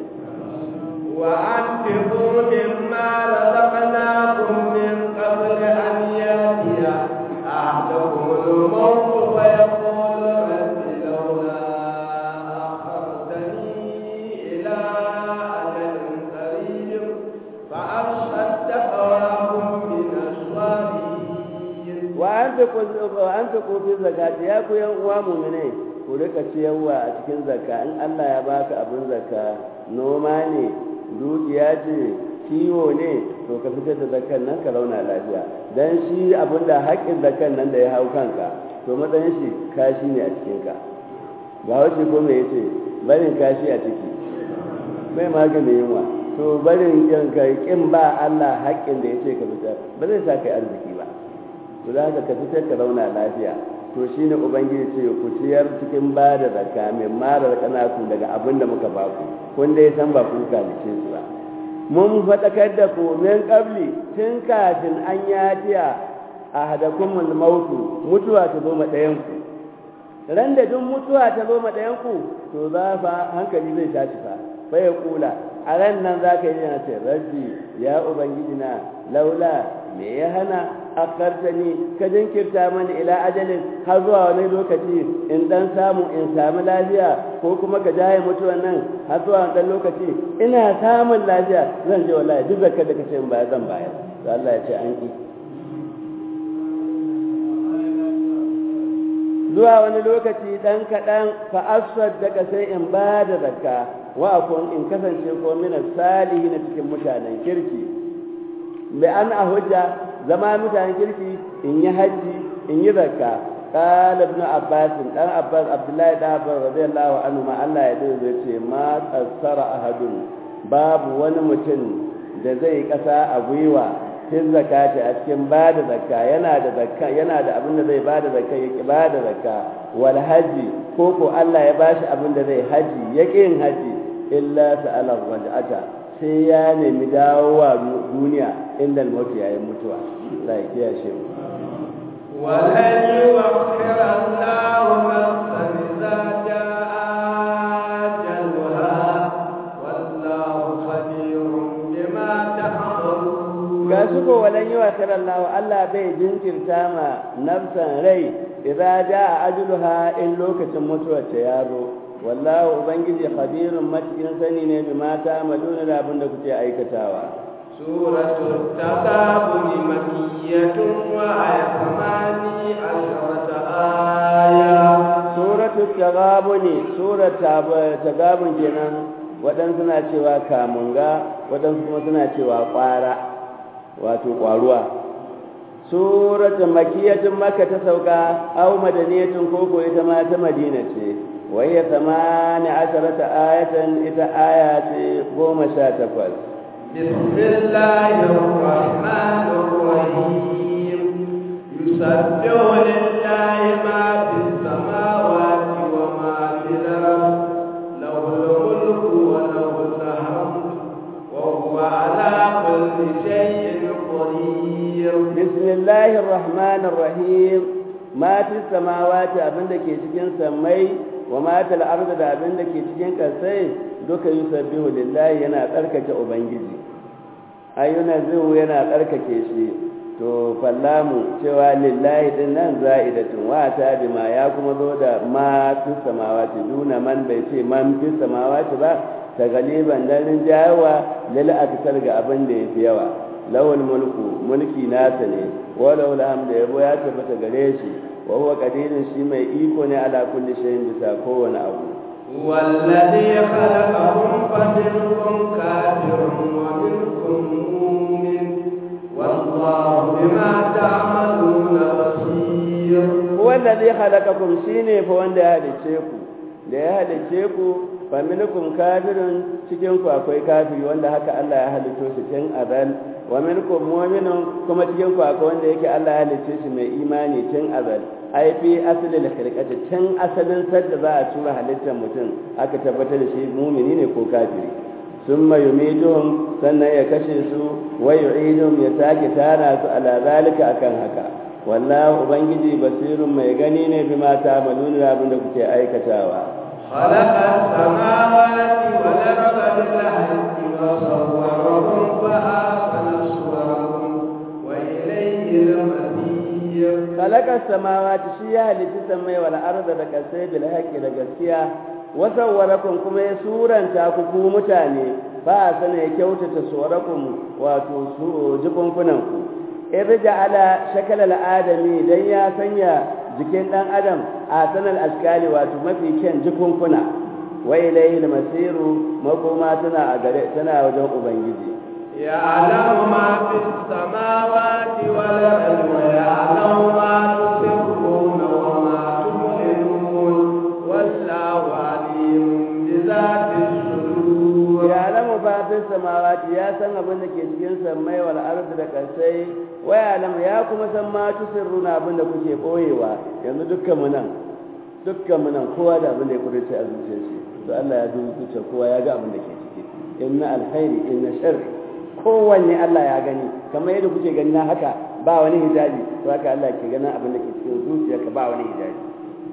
وأنفقوا مما رزقناكم من قبل أن يأتي أحدكم الموت فيقول رب لولا أخرتني إلى أجل قريب فأصدق وأكن من الصالحين وأنفقوا في الزكاة يا كو yan uwa mu'minai ku rika ciyarwa a cikin zakka in Allah ya baka abin zakka noma ne dukiya ce kiwo ne to ka fitar da zakkan nan ka launa lafiya dan shi abin da haƙƙin zakkan nan da ya hau kanka to matsayin shi kashi ne a cikin ka ga wace ko me yace barin kashi a ciki bai maganin yunwa to barin yanka kin ba Allah haƙƙin da yace ka fitar ba zai sa kai arziki ba to da ka fitar ka launa lafiya to shine ubangiji ce ku ciyar cikin ba da zakka mai mara kanatu daga abin da muka ba ku kun dai san ba ku kalice su ba mun faɗakar da ku min qabli tun kafin an yatiya ahadakumul mautu mutuwa ta zo ma ɗayan ku ran da duk mutuwa ta zo ma ɗayan ku to za fa hankali zai tashi fa bai kula a ran nan za ka yi yana ce rabbi ya ubangiji na laula me ya hana akartani ka jinkirta mani ila ajalin har zuwa wani lokaci in dan samu in sami lafiya ko kuma ka jaye mutuwan nan har zuwa wani lokaci ina samun lafiya zan je wallahi duk zakar da kace in baya zan bayar to Allah ya ce an ki zuwa wani lokaci dan kaɗan fa daga sai in ba da zakka wa akun in kasance ko mina salihi na cikin mutanen kirki bi an a hujja zama mutanen kirki in yi hajji in yi zakka qala ibn abbas dan abbas abdullahi da abbas radiyallahu anhu ma Allah ya dole zai ce ma qassara ahadun babu wani mutum da zai kasa a gwiwa cikin zakati a cikin bada zakka yana da zakka yana da abin da zai bada zakka ya ki bada zakka wal haji ko ko Allah ya bashi abin da zai haji ya yin haji illa sa'ala waj'ata sai ya nemi dawowa duniya inda al-maut yayin mutuwa Allah ya kiyashe mu ولن يؤخر الله نفسا إذا جاء أجلها والله خبير بما تعملون ga su ko walan yi wa Allah Allah bai jinkirta ma nafsan rai idza jaa ajluha in lokacin mutuwar ta ya zo wallahu ubangiji khabirun matikin sani ne bi mata amaluna da abin da kuke aikatawa سورة التغابن مكية وآية ثماني عشرة آية suratul tagabuni surat tagabun kenan waɗansu suna cewa kamunga waɗansu kuma suna cewa ƙwara wato ƙwaruwa suratun makiyatun maka ta sauka au madaniyatun koko ita ma ta madina ce wayya samani asharata ayatan ita aya ce goma sha takwas بسم الله الرحمن الرحيم يسبح لله ما في السماوات وما في الأرض له الملك وله الحمد وهو على كل شيء قدير بسم الله الرحمن الرحيم ما في السماوات abinda ke cikin sammai wa ma fil ardi da abinda ke cikin kasai duka yusabbihu lillahi yana tsarkake ubangiji ayyuna zuhu yana tsarkake shi to fallamu cewa lillahi din nan za'idatun wa ta bima ya kuma zo da ma fi samawati duna man bai ce man fi samawati ba ta galiban dan rinjayawa lil aktar ga abin da yafi yawa lawal mulku mulki nasa ne walau alhamdu yabo ya tabbata gare shi wa huwa qadirun shi mai iko ne ala kulli shay'in bisa kowane abu والذي خلقكم فمنكم كافر ومنكم مؤمن والله بما تعملون بصير هو الذي خلقكم shine fa wanda ya halice ku da ya halice ku fa minkum kafirun cikin ku akwai kafiri wanda haka Allah ya halitto shi tun azal wa minkum mu'minun kuma cikin ku akwai wanda yake Allah ya halice shi mai imani tun azal ai fi asalin khilqati tun asalin sadda za a tura halittar mutum aka tabbatar da shi mumini ne ko kafiri summa yumituhum sannan ya kashe su wa yu'iduhum ya sake tara su ala zalika akan haka wallahu ubangiji basirun mai gani ne bima ta'maluna da abin da kuke aikatawa خلق السماوات والأرض بالحق وصوركم فأحسن صوركم وإليه المصير kalakar samawati shi ya halitta samai wal arda da kasai bil haqqi da gaskiya wa sawwarakum kuma ya suranta ku ku mutane ba sana ya kyautata suwarakum wato su jikunkunan ku irja ala shakal al adami dan ya sanya jikin dan adam a sanal askali wato mafi kyan jikunkuna wa ilayhi al masiru makoma tana a gare tana wajen ubangiji يعلم ما في السماوات والأرض ويعلم ما تسرون وما تعلنون والله عليم بذات الصدور يعلم ما في السماوات يا san abin da ke cikin sammai wal ardi da kasai wa ya'lam ya kuma san ma tusirruna abin da kuke boyewa yanzu dukkan mu nan dukkan mu nan kowa da abin da ya kudace a zuciyar shi to Allah ya dubi zuciyar kowa ya ga abin da ke ciki inna alkhairi inna sharri kowanne Allah ya gani kamar yadda kuke gani na haka ba wani hijabi to haka Allah ke ganin abin da ke cikin zuciyarka ba wani hijabi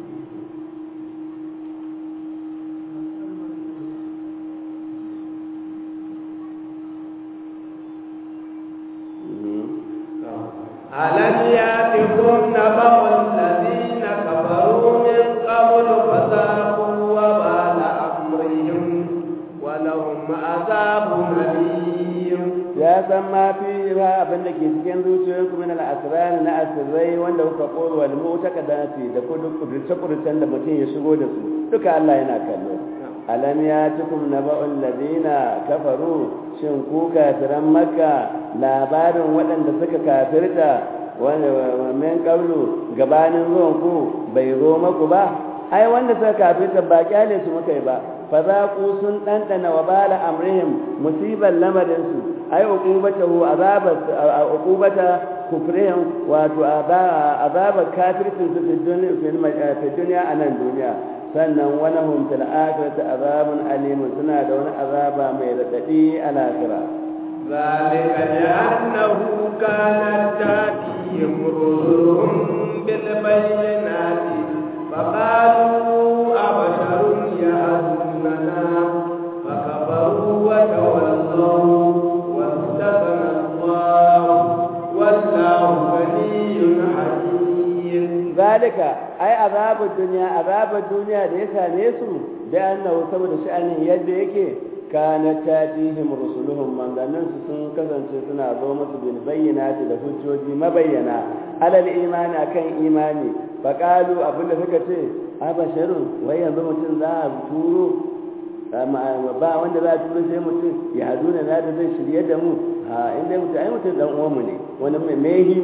ألم يأتكم نبأ الذين كفروا من قبل فذاقوا وبال أمرهم ولهم عذاب أليم ya san ma fi ha abin da ke cikin zuciyoyinku min al-asrar na asirrai wanda kuka koyi wal mutakadati da kudu kudurce kudurcen da mutum ya shigo da su duka Allah yana kallo alam ya tukum naba'ul ladina kafaru shin ku kafiran makka labarin waɗanda suka kafirta wanda min qablu gabanin zuwan ku bai zo maku ba ai wanda suka kafirta ba kyale su muka yi ba fa za ku sun ɗanɗana wa bala amrihim musibar lamarinsu ai uqubatahu azabat uqubata kufrihim wato azabar kafircin su fi duniya a nan duniya sannan wani hum fil akhirati azabun alim suna da wani azaba mai radadi a lahira ذلك لأنه كانت تأتيهم رسلهم بالبينات فقالوا أبشر يهدوننا فكفروا وتولوا واستغنى الله والله غني حليم ذلك ai azabul duniya azabul duniya da ya same su da annahu saboda sha'anin yadda yake kana tatihim rusuluhum manzannin su sun kasance suna zo musu bil bayyinati da hujjoji mabayyana alal imani akan imani faqalu abinda suka ce abasharun wai yanzu mutum za a turo ba wanda za a turo sai mutum ya hadu na da zai shirye da mu a inda mutum ai mutum dan uwanmu ne wani mai mehimu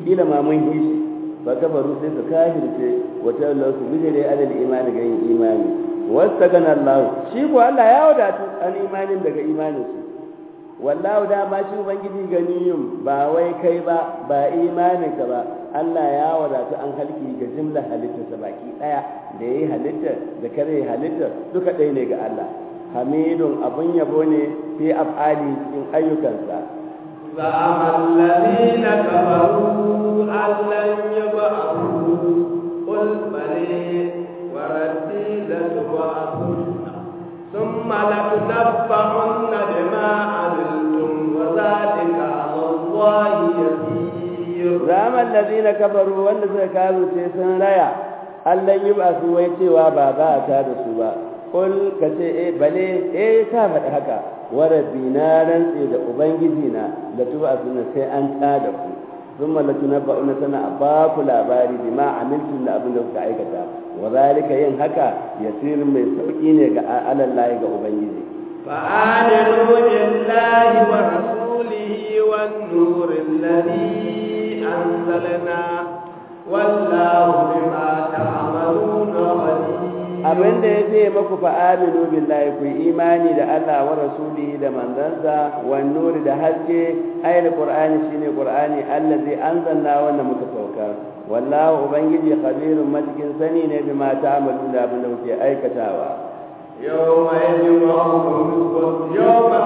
kila ma mun yi shi ba kafaru sai su kafirce wata Allah su bijire alal imani ga yin imani wasta gana Allah shi ko Allah ya wadatu an imanin daga imanin su wallahu da ma shi ubangiji ganiyum ba wai kai ba ba imanin ka ba Allah ya wadatu an halki ga jimla halittarsa baki daya da yayi halittar da kare halittar duka ɗaya ne ga Allah hamidun abun yabo ne fi af'ali cikin ayyukansa زعم الذين كفروا أن لن يبعثوا قل بلي وربي لتبعثن ثم لتنبعن بما عملتم وذلك على الله يسير زعم الذين كفروا wanda suka kazo ce sun raya Allah yi ba su wai cewa ba za a ta da su ba kul ka ce eh bale eh ka faɗi haka warabi na rantse da ubangiji na da tuba suna sai an ta da ku sun mallaki na ba'una tana a ba ku labari bi ma amincin da abin da kuka aikata wa zalika yin haka yasirin mai sauki ne ga alallahi ga ubangiji فآمنوا بالله ورسوله والنور الذي أنزلنا والله بما تعملون خبير abin da ya ce maku fa aminu billahi ku imani da Allah wa rasulihi da manzansa wa nuri da haske ayil qur'ani shine qur'ani allazi anzalna wanda muka sauka wallahu ubangiji khabirun matikin sani ne bima ta'malu da abin da kuke aikatawa yawma yajma'ukum yawma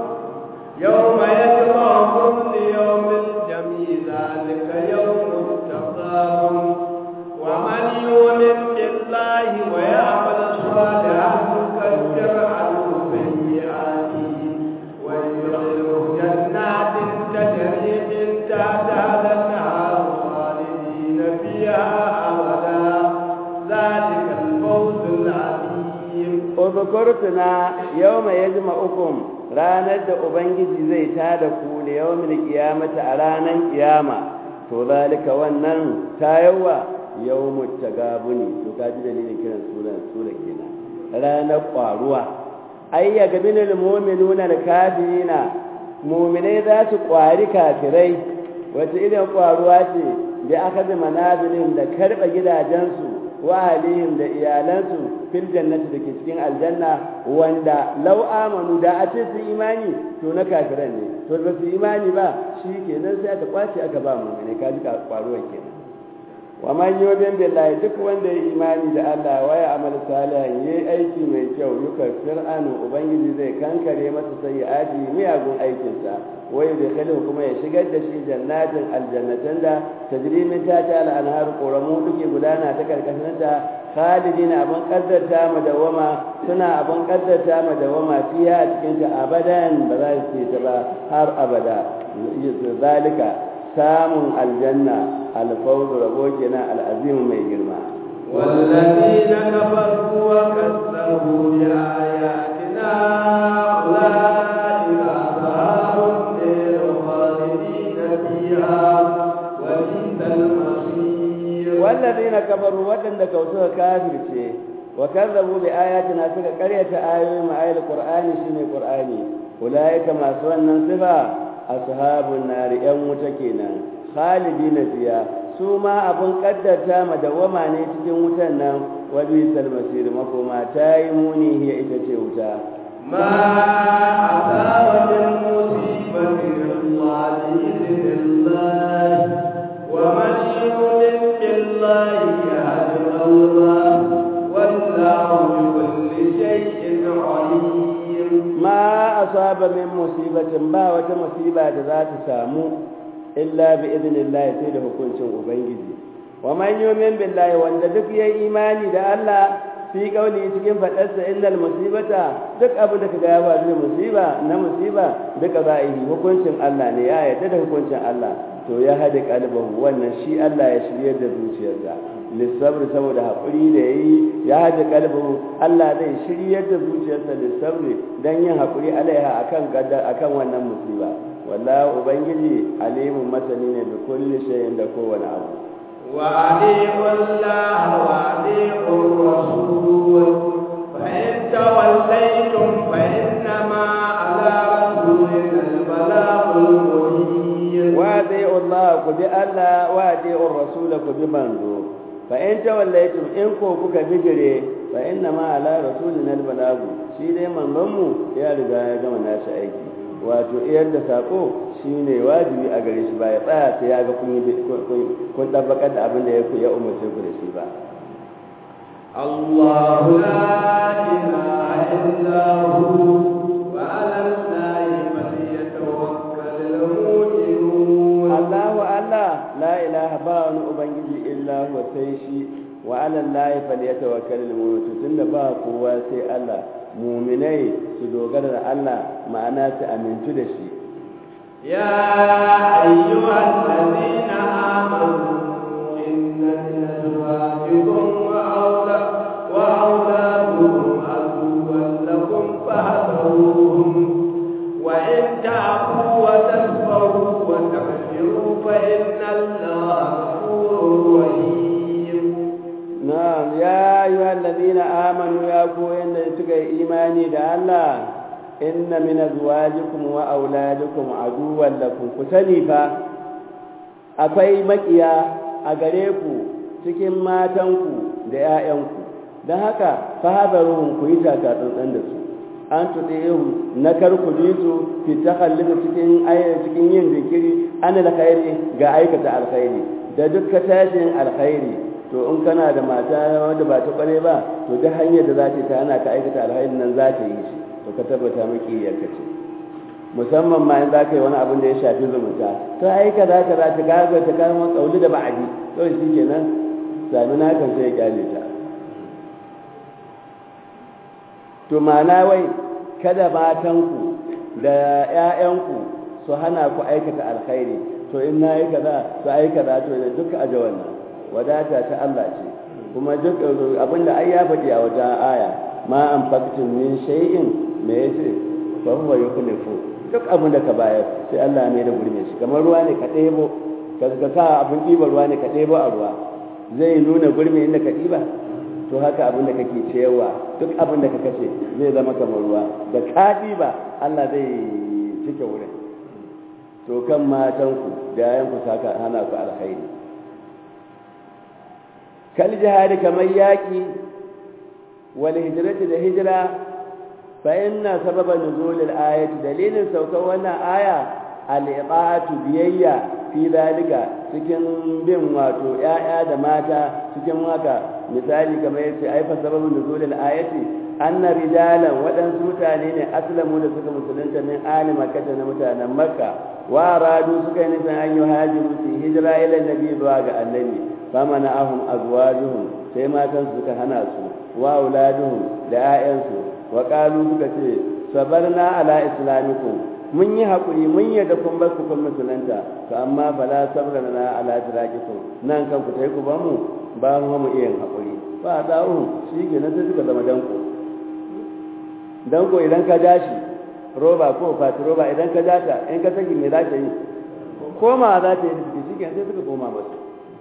yawma yajma'ukum li yawmil jam'i zalika yawmut taqam wa man yu'min billahi wa ya'mal salihan yukaffir anhu sayyi'atihi wa yudkhiluhu jannatin tajri min tahtiha al-anhar khalidina fiha abada ذلك الفوز العظيم Uzukurtuna yau mai ya jima ukun ranar da Ubangiji zai tada ku da yau mil kiyamata a ranar kiyama, to zalika wannan tayawa yau mutta gabuni, to ka ji dalilin kiran sunan sura kenan. Ranar ƙwaruwa, ai ya gabi na nuna da kafirina, muminai za su ƙwari kafirai, wata irin ƙwaruwa ce da aka zama manazilin da karɓa gidajensu wa alihim da iyalansu fil jannati da ke cikin aljanna wanda law amanu da a ce su imani to na kafiran ne to ba su imani ba shi kenan sai aka kwace aka ba mu ne kaji ka kwaruwa kenan wa man yu'min billahi duk wanda ya imani da Allah wa ya amal salihan yayi aiki mai kyau yukaffir anu ubangiji zai kankare masa sayyi'ati miyagun aikinsa wai da kalin kuma ya shigar da shi jannatin aljannatan da tajri min tahtiha al-anhar quramu duke gudana ta karkashin ta khalidina abun kaddarta madawama suna abun kaddarta madawama fiya a cikin ta abadan ba za su ta ba har abada zalika samun aljanna alfawz rabo kenan al'azim mai girma والذين كفروا وكذبوا بآياتنا أولئك أصحاب النار خالدين فيها وبئس المصير والذين كفروا ودن كوسوا كافر ce wa kazzabu bi ayatina suka karyata ayoyin ayil qur'ani shine qur'ani ulaika masu wannan sifa ashabun nari yan wuta kenan khalidina fiya su ma abun kaddarta madawama ne cikin wutan nan wa bi salmasir makoma ta yi muni hiya ita ce wuta ما أصاب من مصيبة إلا بإذن الله ومن يؤمن بالله يهد الله والله بكل شيء عليم ما أصاب من مصيبة ما وتمصيبة ذات سامو إلا بإذن الله سيده كنت أبنجي ومن يؤمن بالله وأن دك يا إيماني ده الله fi kauli cikin faɗarsa innal musibata duk abin da kaga ya faru da musiba na musiba duka za'ihi hukuncin Allah ne ya yarda da hukuncin Allah to ya hada kalbahu wannan shi Allah ya shirye da zuciyarsa lissabri saboda haƙuri da yayi ya hada kalbahu Allah zai shirye da zuciyarsa lissabri dan yin haƙuri alaiha akan gaddar akan wannan musiba wallahi ubangiji alimun masani ne da kulli shay'in da kowane abu وأطيعوا الله وأطيعوا الرسول فإن توليتم فإنما على رسولنا البلاغ المبين وأطيعوا الله ku ku bi Allah wa ati'ur rasul ku bi manzo fa in tawallaytum in ko kuka bijire fa inna ma ala rasulina albalagu shi dai manzon mu ya riga ya gama nashi aiki wato iyar da sako shine wajibi a gare shi ba ya tsaya sai ya ga kun yi kun tabbakar da abin da ya ya umarce ku da shi ba الله لا إله إلا هو وعلى الله فليتوكل المؤمنون Allahu Allah la ilaha ba wani ubangiji illa huwa sai shi wa ala Allah falyatawakkalul mu'minun tunda ba kowa sai Allah mu'minai su dogara da Allah ma'ana su amintu da shi يا أيها الذين آمنوا إن من أزواجكم وأولا- وأولادكم عدوا لكم فاحذروهم وإن تعفوا وتصبروا وتغفروا فإن الله غفور رحيم na'am ya ayyuhal ladina amanu ya ku yanda suka yi imani da Allah inna min azwajikum wa auladikum aduwwan lakum ku sani fa akwai makiya a gare ku cikin matanku da 'ya'yanku don haka fahabaruhum ku yi taka tsantsan da su an tuɗe na karku bi su fi takhallufa cikin cikin yin zikiri an alkhairi ga aikata alkhairi da dukkan tashin alkhairi to in kana da mata wanda ba ta kware ba to duk hanyar da za ta ta hana ka aikata alkhairi nan za ta yi shi to ka tabbata maki yarka ce musamman ma in za ka yi wani abin da ya shafi zumunta to ai ka za ka za ta gaga ta kama kauli da ba'adi to shi kenan sami na kan sai ya kyale ta to ma'ana wai kada matanku da 'ya'yanku su hana ku aikata alkhairi to in na yi kaza su ai kaza to da duka aje wannan wadata ta Allah ce kuma duk abinda ai ya faɗi a wata aya ma an faktin min shay'in me yace fa huwa yukhlifu duk abin da ka bayar sai Allah mai da gurme shi kamar ruwa ne ka ɗebo ka ka sa abin ɗiba ruwa ne ka ɗebo a ruwa zai nuna gurme inda ka ɗiba to haka abin da kake cewa duk abin da ka kashe zai zama kamar ruwa da ka ɗiba Allah zai cike wurin to kan matanku da yayanku saka hana ku alkhairi kal jihadi kamar yaƙi wal hijrati da hijira fa inna sababa nuzulil ayati dalilin saukar wannan aya al-iqatu biyayya fi dalika cikin bin wato ƴaƴa da mata cikin haka misali kamar yace ai fa sababun nuzulil ayati anna rijalan waɗansu mutane ne aslamu da suka musulunta min ali makka na mutanen makka wa radu suka yi nufin an yi hajiru su hijira ila nabi zuwa ga annabi fama na ahun azwajuhum sai matan suka hana su wa auladuhum da 'ya'yansu wa qalu suka ce sabarna ala islamikum mun yi hakuri mun yadda kun bar ku kun musulunta to amma bala sabrana ala tirakikum nan kan ku tai ku ba mu ba mu mu iya hakuri fa da'u shi ke nan sai suka zama danko danko idan ka dashi roba ko fati roba idan ka data in ka saki me za ta yi koma za ta yi da shi ke sai suka koma masu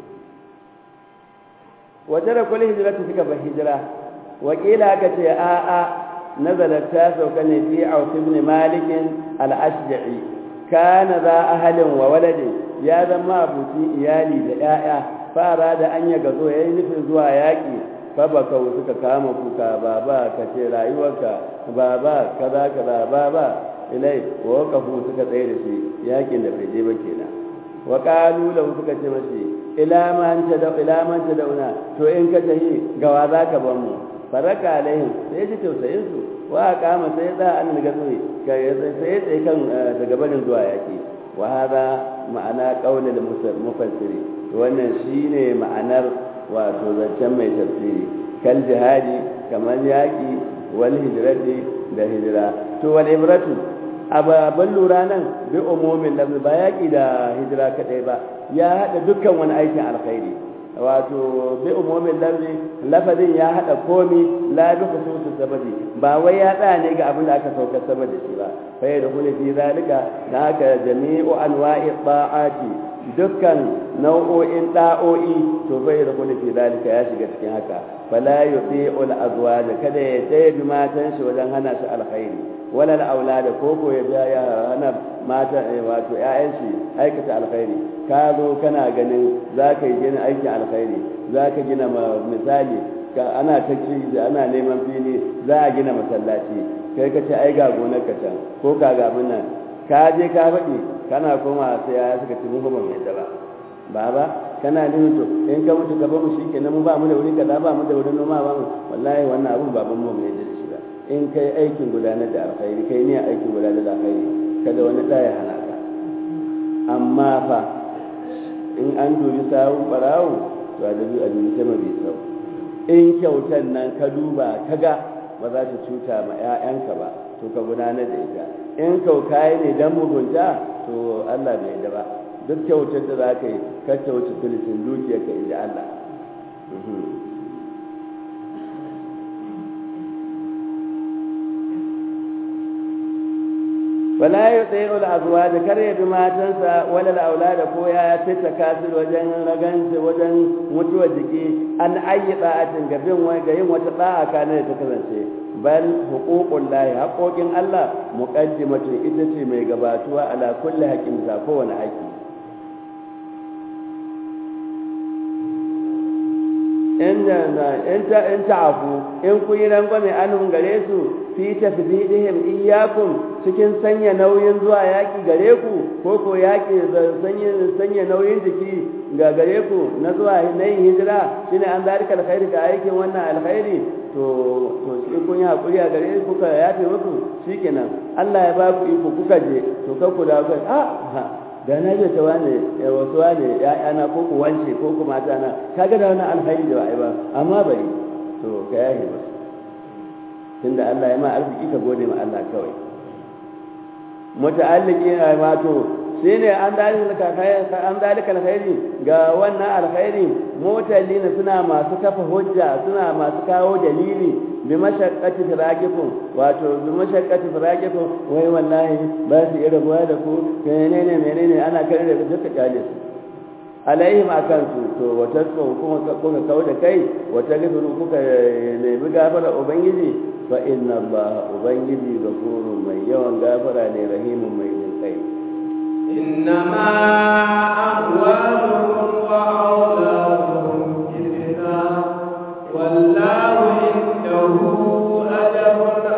wajen da kulli hijira suka bar hijira wakila aka ce a a nazalat ta sauka ne fi auf ibn malik al-ashja'i kana za ahalin wa waladin ya zama abuci iyali da 'ya'ya fara da an ya gazo yayi nufin zuwa yaki fa baka suka kama kuka baba ka ce rayuwarka baba kaza kaza baba ilai wa waqafu suka tsaye da shi yakin da bai je ba kenan wa qalu lahu suka ce mashi ila man ta da ila man ta dauna to in ka tahi gawa za ka ban mu faraka alaihim sai ji tausayin su wa kama sai da an ga tsoyi sai sai kan daga barin zuwa yaki wa hada ma'ana qaulul mufassiri to wannan shine ma'anar wato zancen mai tafsiri kal jihadi kamar yaki wal hijrati da hijira to wal ibratu ababan lura nan bi umumin lafzi ba yaki da hijira kadai ba ya hada dukkan wani aikin alkhairi wato bi umumin lafzi lafazin ya hada komi la bi khususi sababi ba wai ya tsaya ne ga abin da aka saukar sama da shi ba fa ya dukuli fi zalika da haka jami'u anwa'i ta'ati dukkan nau'o'in da'o'i to bai da kullu fi dalika ya shiga cikin haka fala yuti'ul azwaj kada ya dai bi matan shi wajen hana shi alkhairi wala aulada ko ko ya biya ya hana mata wato ƴaƴan shi aikata alkhairi ka zo kana ganin zaka yi gina aikin alkhairi zaka gina misali ana ta ana neman fili za a gina masallaci kai ka ce ai ga gonar ka can ko ka ga nan ka je ka faɗi kana koma sai ya suka ci muku ban yadda ba baba kana nuna to in ka mutu ka bamu shikenan mu ba mu da wuri kaza ba mu da wurin noma ba mu wallahi wannan abun baban mu mai yadda shi ba in kai aikin gudanar da alkhairi kai ne aikin gudanar da alkhairi kada wani ɗaya hana ka amma fa in an dubi sawun barawo to a dubi a dubi sama bai sau in kyautan nan ka duba ka ga ba za ta cuta ma 'ya'yanka ba to ka gudanar da ita in kaukaye ne don mugunta to Allah bai da ba duk kyautar da za ka yi ka kyauci tulisin dukiyarka inda Allah wala ya tsaye al'azuwa da kar ya bi matansa wala al'aula da ko ya fita kasir wajen raganci wajen mutuwar jiki an ayi tsa'atin ga bin ga yin wata tsa'a kana da ta kasance bal huququl lahi haƙoƙin Allah muqaddimatun ita ce mai gabatuwa ala kulli haqqin za kowane haƙi in in ta'afu in kun yi rangwame anhum gare su fi tafdidihim iyyakum cikin sanya nauyin zuwa yaki gare ku ko ko yaki sanya sanya nauyin jiki ga gare ku na zuwa na yin hijira shine an zalika alkhairi ga aikin wannan alkhairi to to in kun yi hakuri a gare ku ka yafe muku shikenan Allah ya ba ku iko kuka je to ka ku da kai a da na je ta wane wasu wane ya'yana ko ku wance ko ku mata na kaga da wannan alkhairi da wa'ai ba amma bari to ka yahe ba tunda Allah ya ma arziki ka gode ma Allah kawai muta'alliki na wato shine an dalika an dalika alkhairi ga wannan alkhairi mutallina suna masu kafa hujja suna masu kawo dalili bi mashaqqati firaqikum wato bi mashaqqati firaqikum wai wallahi ba su iya rabuwa da ku menene menene ana kare da duka kyale su alaihim akan su to wata kuma kuka kawo da kai wata gidan kuka nemi gafara ubangiji fa inna allaha ubangiji ghafurun mai yawan gafara ne rahimun mai jin kai إنما أموالكم وأولادكم فتنة والله عنده أجر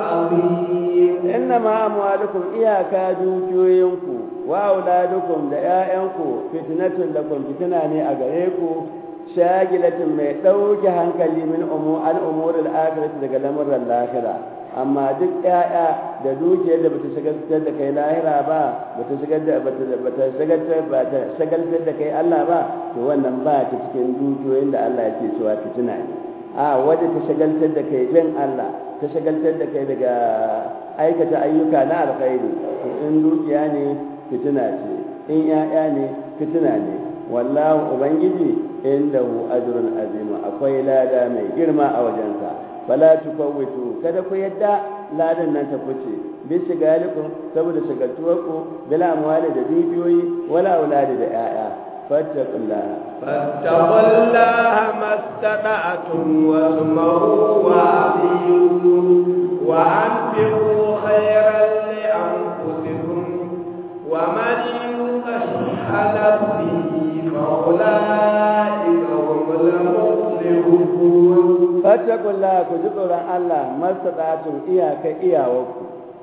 عظيم إنما أموالكم إياكا دوكيوينكو وأولادكم دعائنكو فتنة لكم فتنة أغريكو شاغلة mai ɗauke hankali min an umurin akirati daga lamuran lahira amma duk ƴaƴa da dukiyar da bata shagaltar da kai lahira ba bata shagaltar bata shagaltar bata shagaltar da kai Allah ba to wannan ba ta cikin dukiyoyin da Allah yake cewa fitina ne a wadda ta shagaltar da kai bin Allah ta shagaltar da kai daga aikata ayyuka na alkhairi to in dukiya ne fitina ce in ƴaƴa ne fitina ne wallahu ubangiji indahu ajrun azim akwai lada mai girma a wajensa fala tufawwitu kada ku yadda ladan nan ta fice bi shigalikum saboda shagaltuwarku bil amwali da dukiyoyi wala auladi da ƴaƴa fattaqullaha fattaqullaha mastata'tum wasma'u wa atiyu wa anfiqu khayran li anfusikum wa man yuqa shuhha nafsihi fa ulaika humul muflihun fattakullaha ku ji tsoron Allah mastata'tum iyaka iyawarku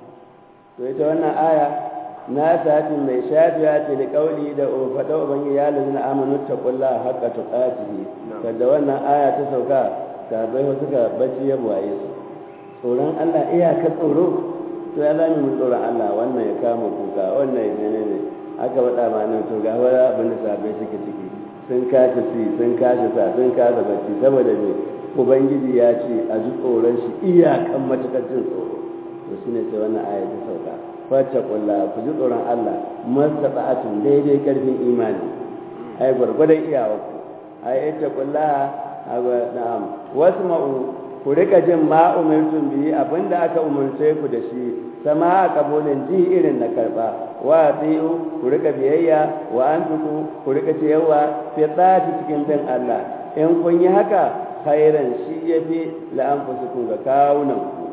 to ita wannan aya na satin mai shafiya ce da kauli da faɗa ubangi ya lalina amanu taqullaha haqqa tuqatihi kada wannan aya ta sauka ta bai wasu ka bacci ya buwaye su tsoron Allah iyaka tsoro to ya zami mu tsoron Allah wannan ya kama kuka wannan ya menene aka faɗa ma nan to ga wani abin da sabai suke ciki sun kashe si sun kashe sa sun kasa bacci saboda me ubangiji ya ce a ji tsoron shi iyakan matakar jin tsoro to shine sai wannan aya ta sauka fata kulla ku ji tsoron Allah mastata'atun daidai karfin imani ai gwargwadon iyawa ku ai ita kulla na'am wasma'u ku rika jin ma umirtum bihi abinda aka umurce ku da shi sama a kabulin ji irin na karba wa atiyu ku rika biyayya wa anfiku ku rika ciyarwa fi tsati cikin bin Allah in kun yi haka khairan shi yafi la anfusukum ga kawunan ku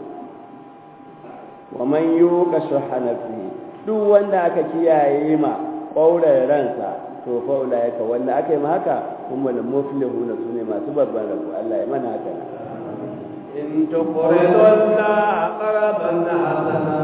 wa man yuqa shuha nafsihi duk wanda aka kiyaye ma ƙaurar ransa to fa ulaika wanda aka yi ma haka humul muflihuna sune masu babban rabo Allah ya mana haka إن تقرضوا الله قرضا حسنا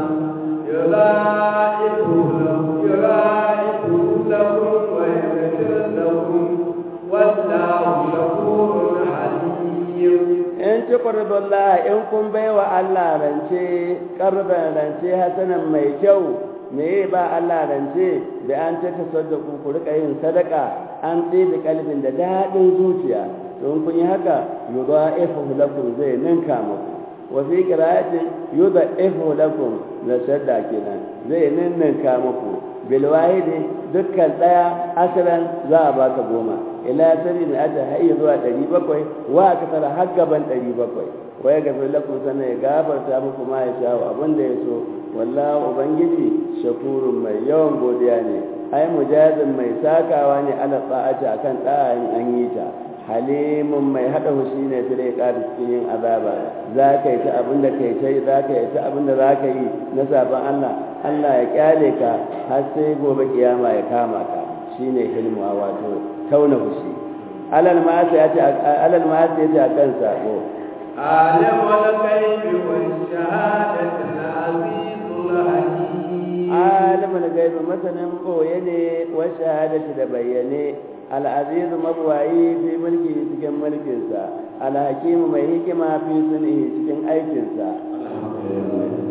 يضاعفه لكم يضاعفه لكم ويغفر لكم والله شكور حليم in ci ƙwarbullah in kun bai wa Allah rance ƙarfin rance hasanan mai kyau me ba Allah rance da an ta tasaddaku ku rika yin sadaka an ɗebe kalbin da daɗin zuciya don kun yi haka yudha'ifu lakum zai ninka muku wa fi qira'atin yudha'ifu lakum la shadda kenan zai ninninka muku bil wahidi dukkan daya asalan za a baka goma ila sari na ata hayya zuwa 700 wa aka tara har gaban 700 wa ya gafi lakum sannan ya gafarta muku ma ya sha abin da ya so wallahu ubangiji shakurun mai yawan godiya ne ai mujazin mai sakawa ne ala ta'ati akan da'ayin an yi ta halimun mai haɗa hushi ne fi dai ƙara cikin yin azaba za ka yi ta abin da kai ta yi za ka yi ta abin da za ka yi na sabon Allah Allah ya kyale ka har sai gobe kiyama ya kama ka shine hilmuwa wato tauna hushi alal ma ya ce alal ma ya ce akan sako عالم الغيب والشهادة العزيز الحكيم alimul gaibi masanin boye ne wa shahadati da bayyane al'aziz mabwayi fi mulki cikin mulkinsa alhakim mai hikima fi sun'ihi cikin aikinsa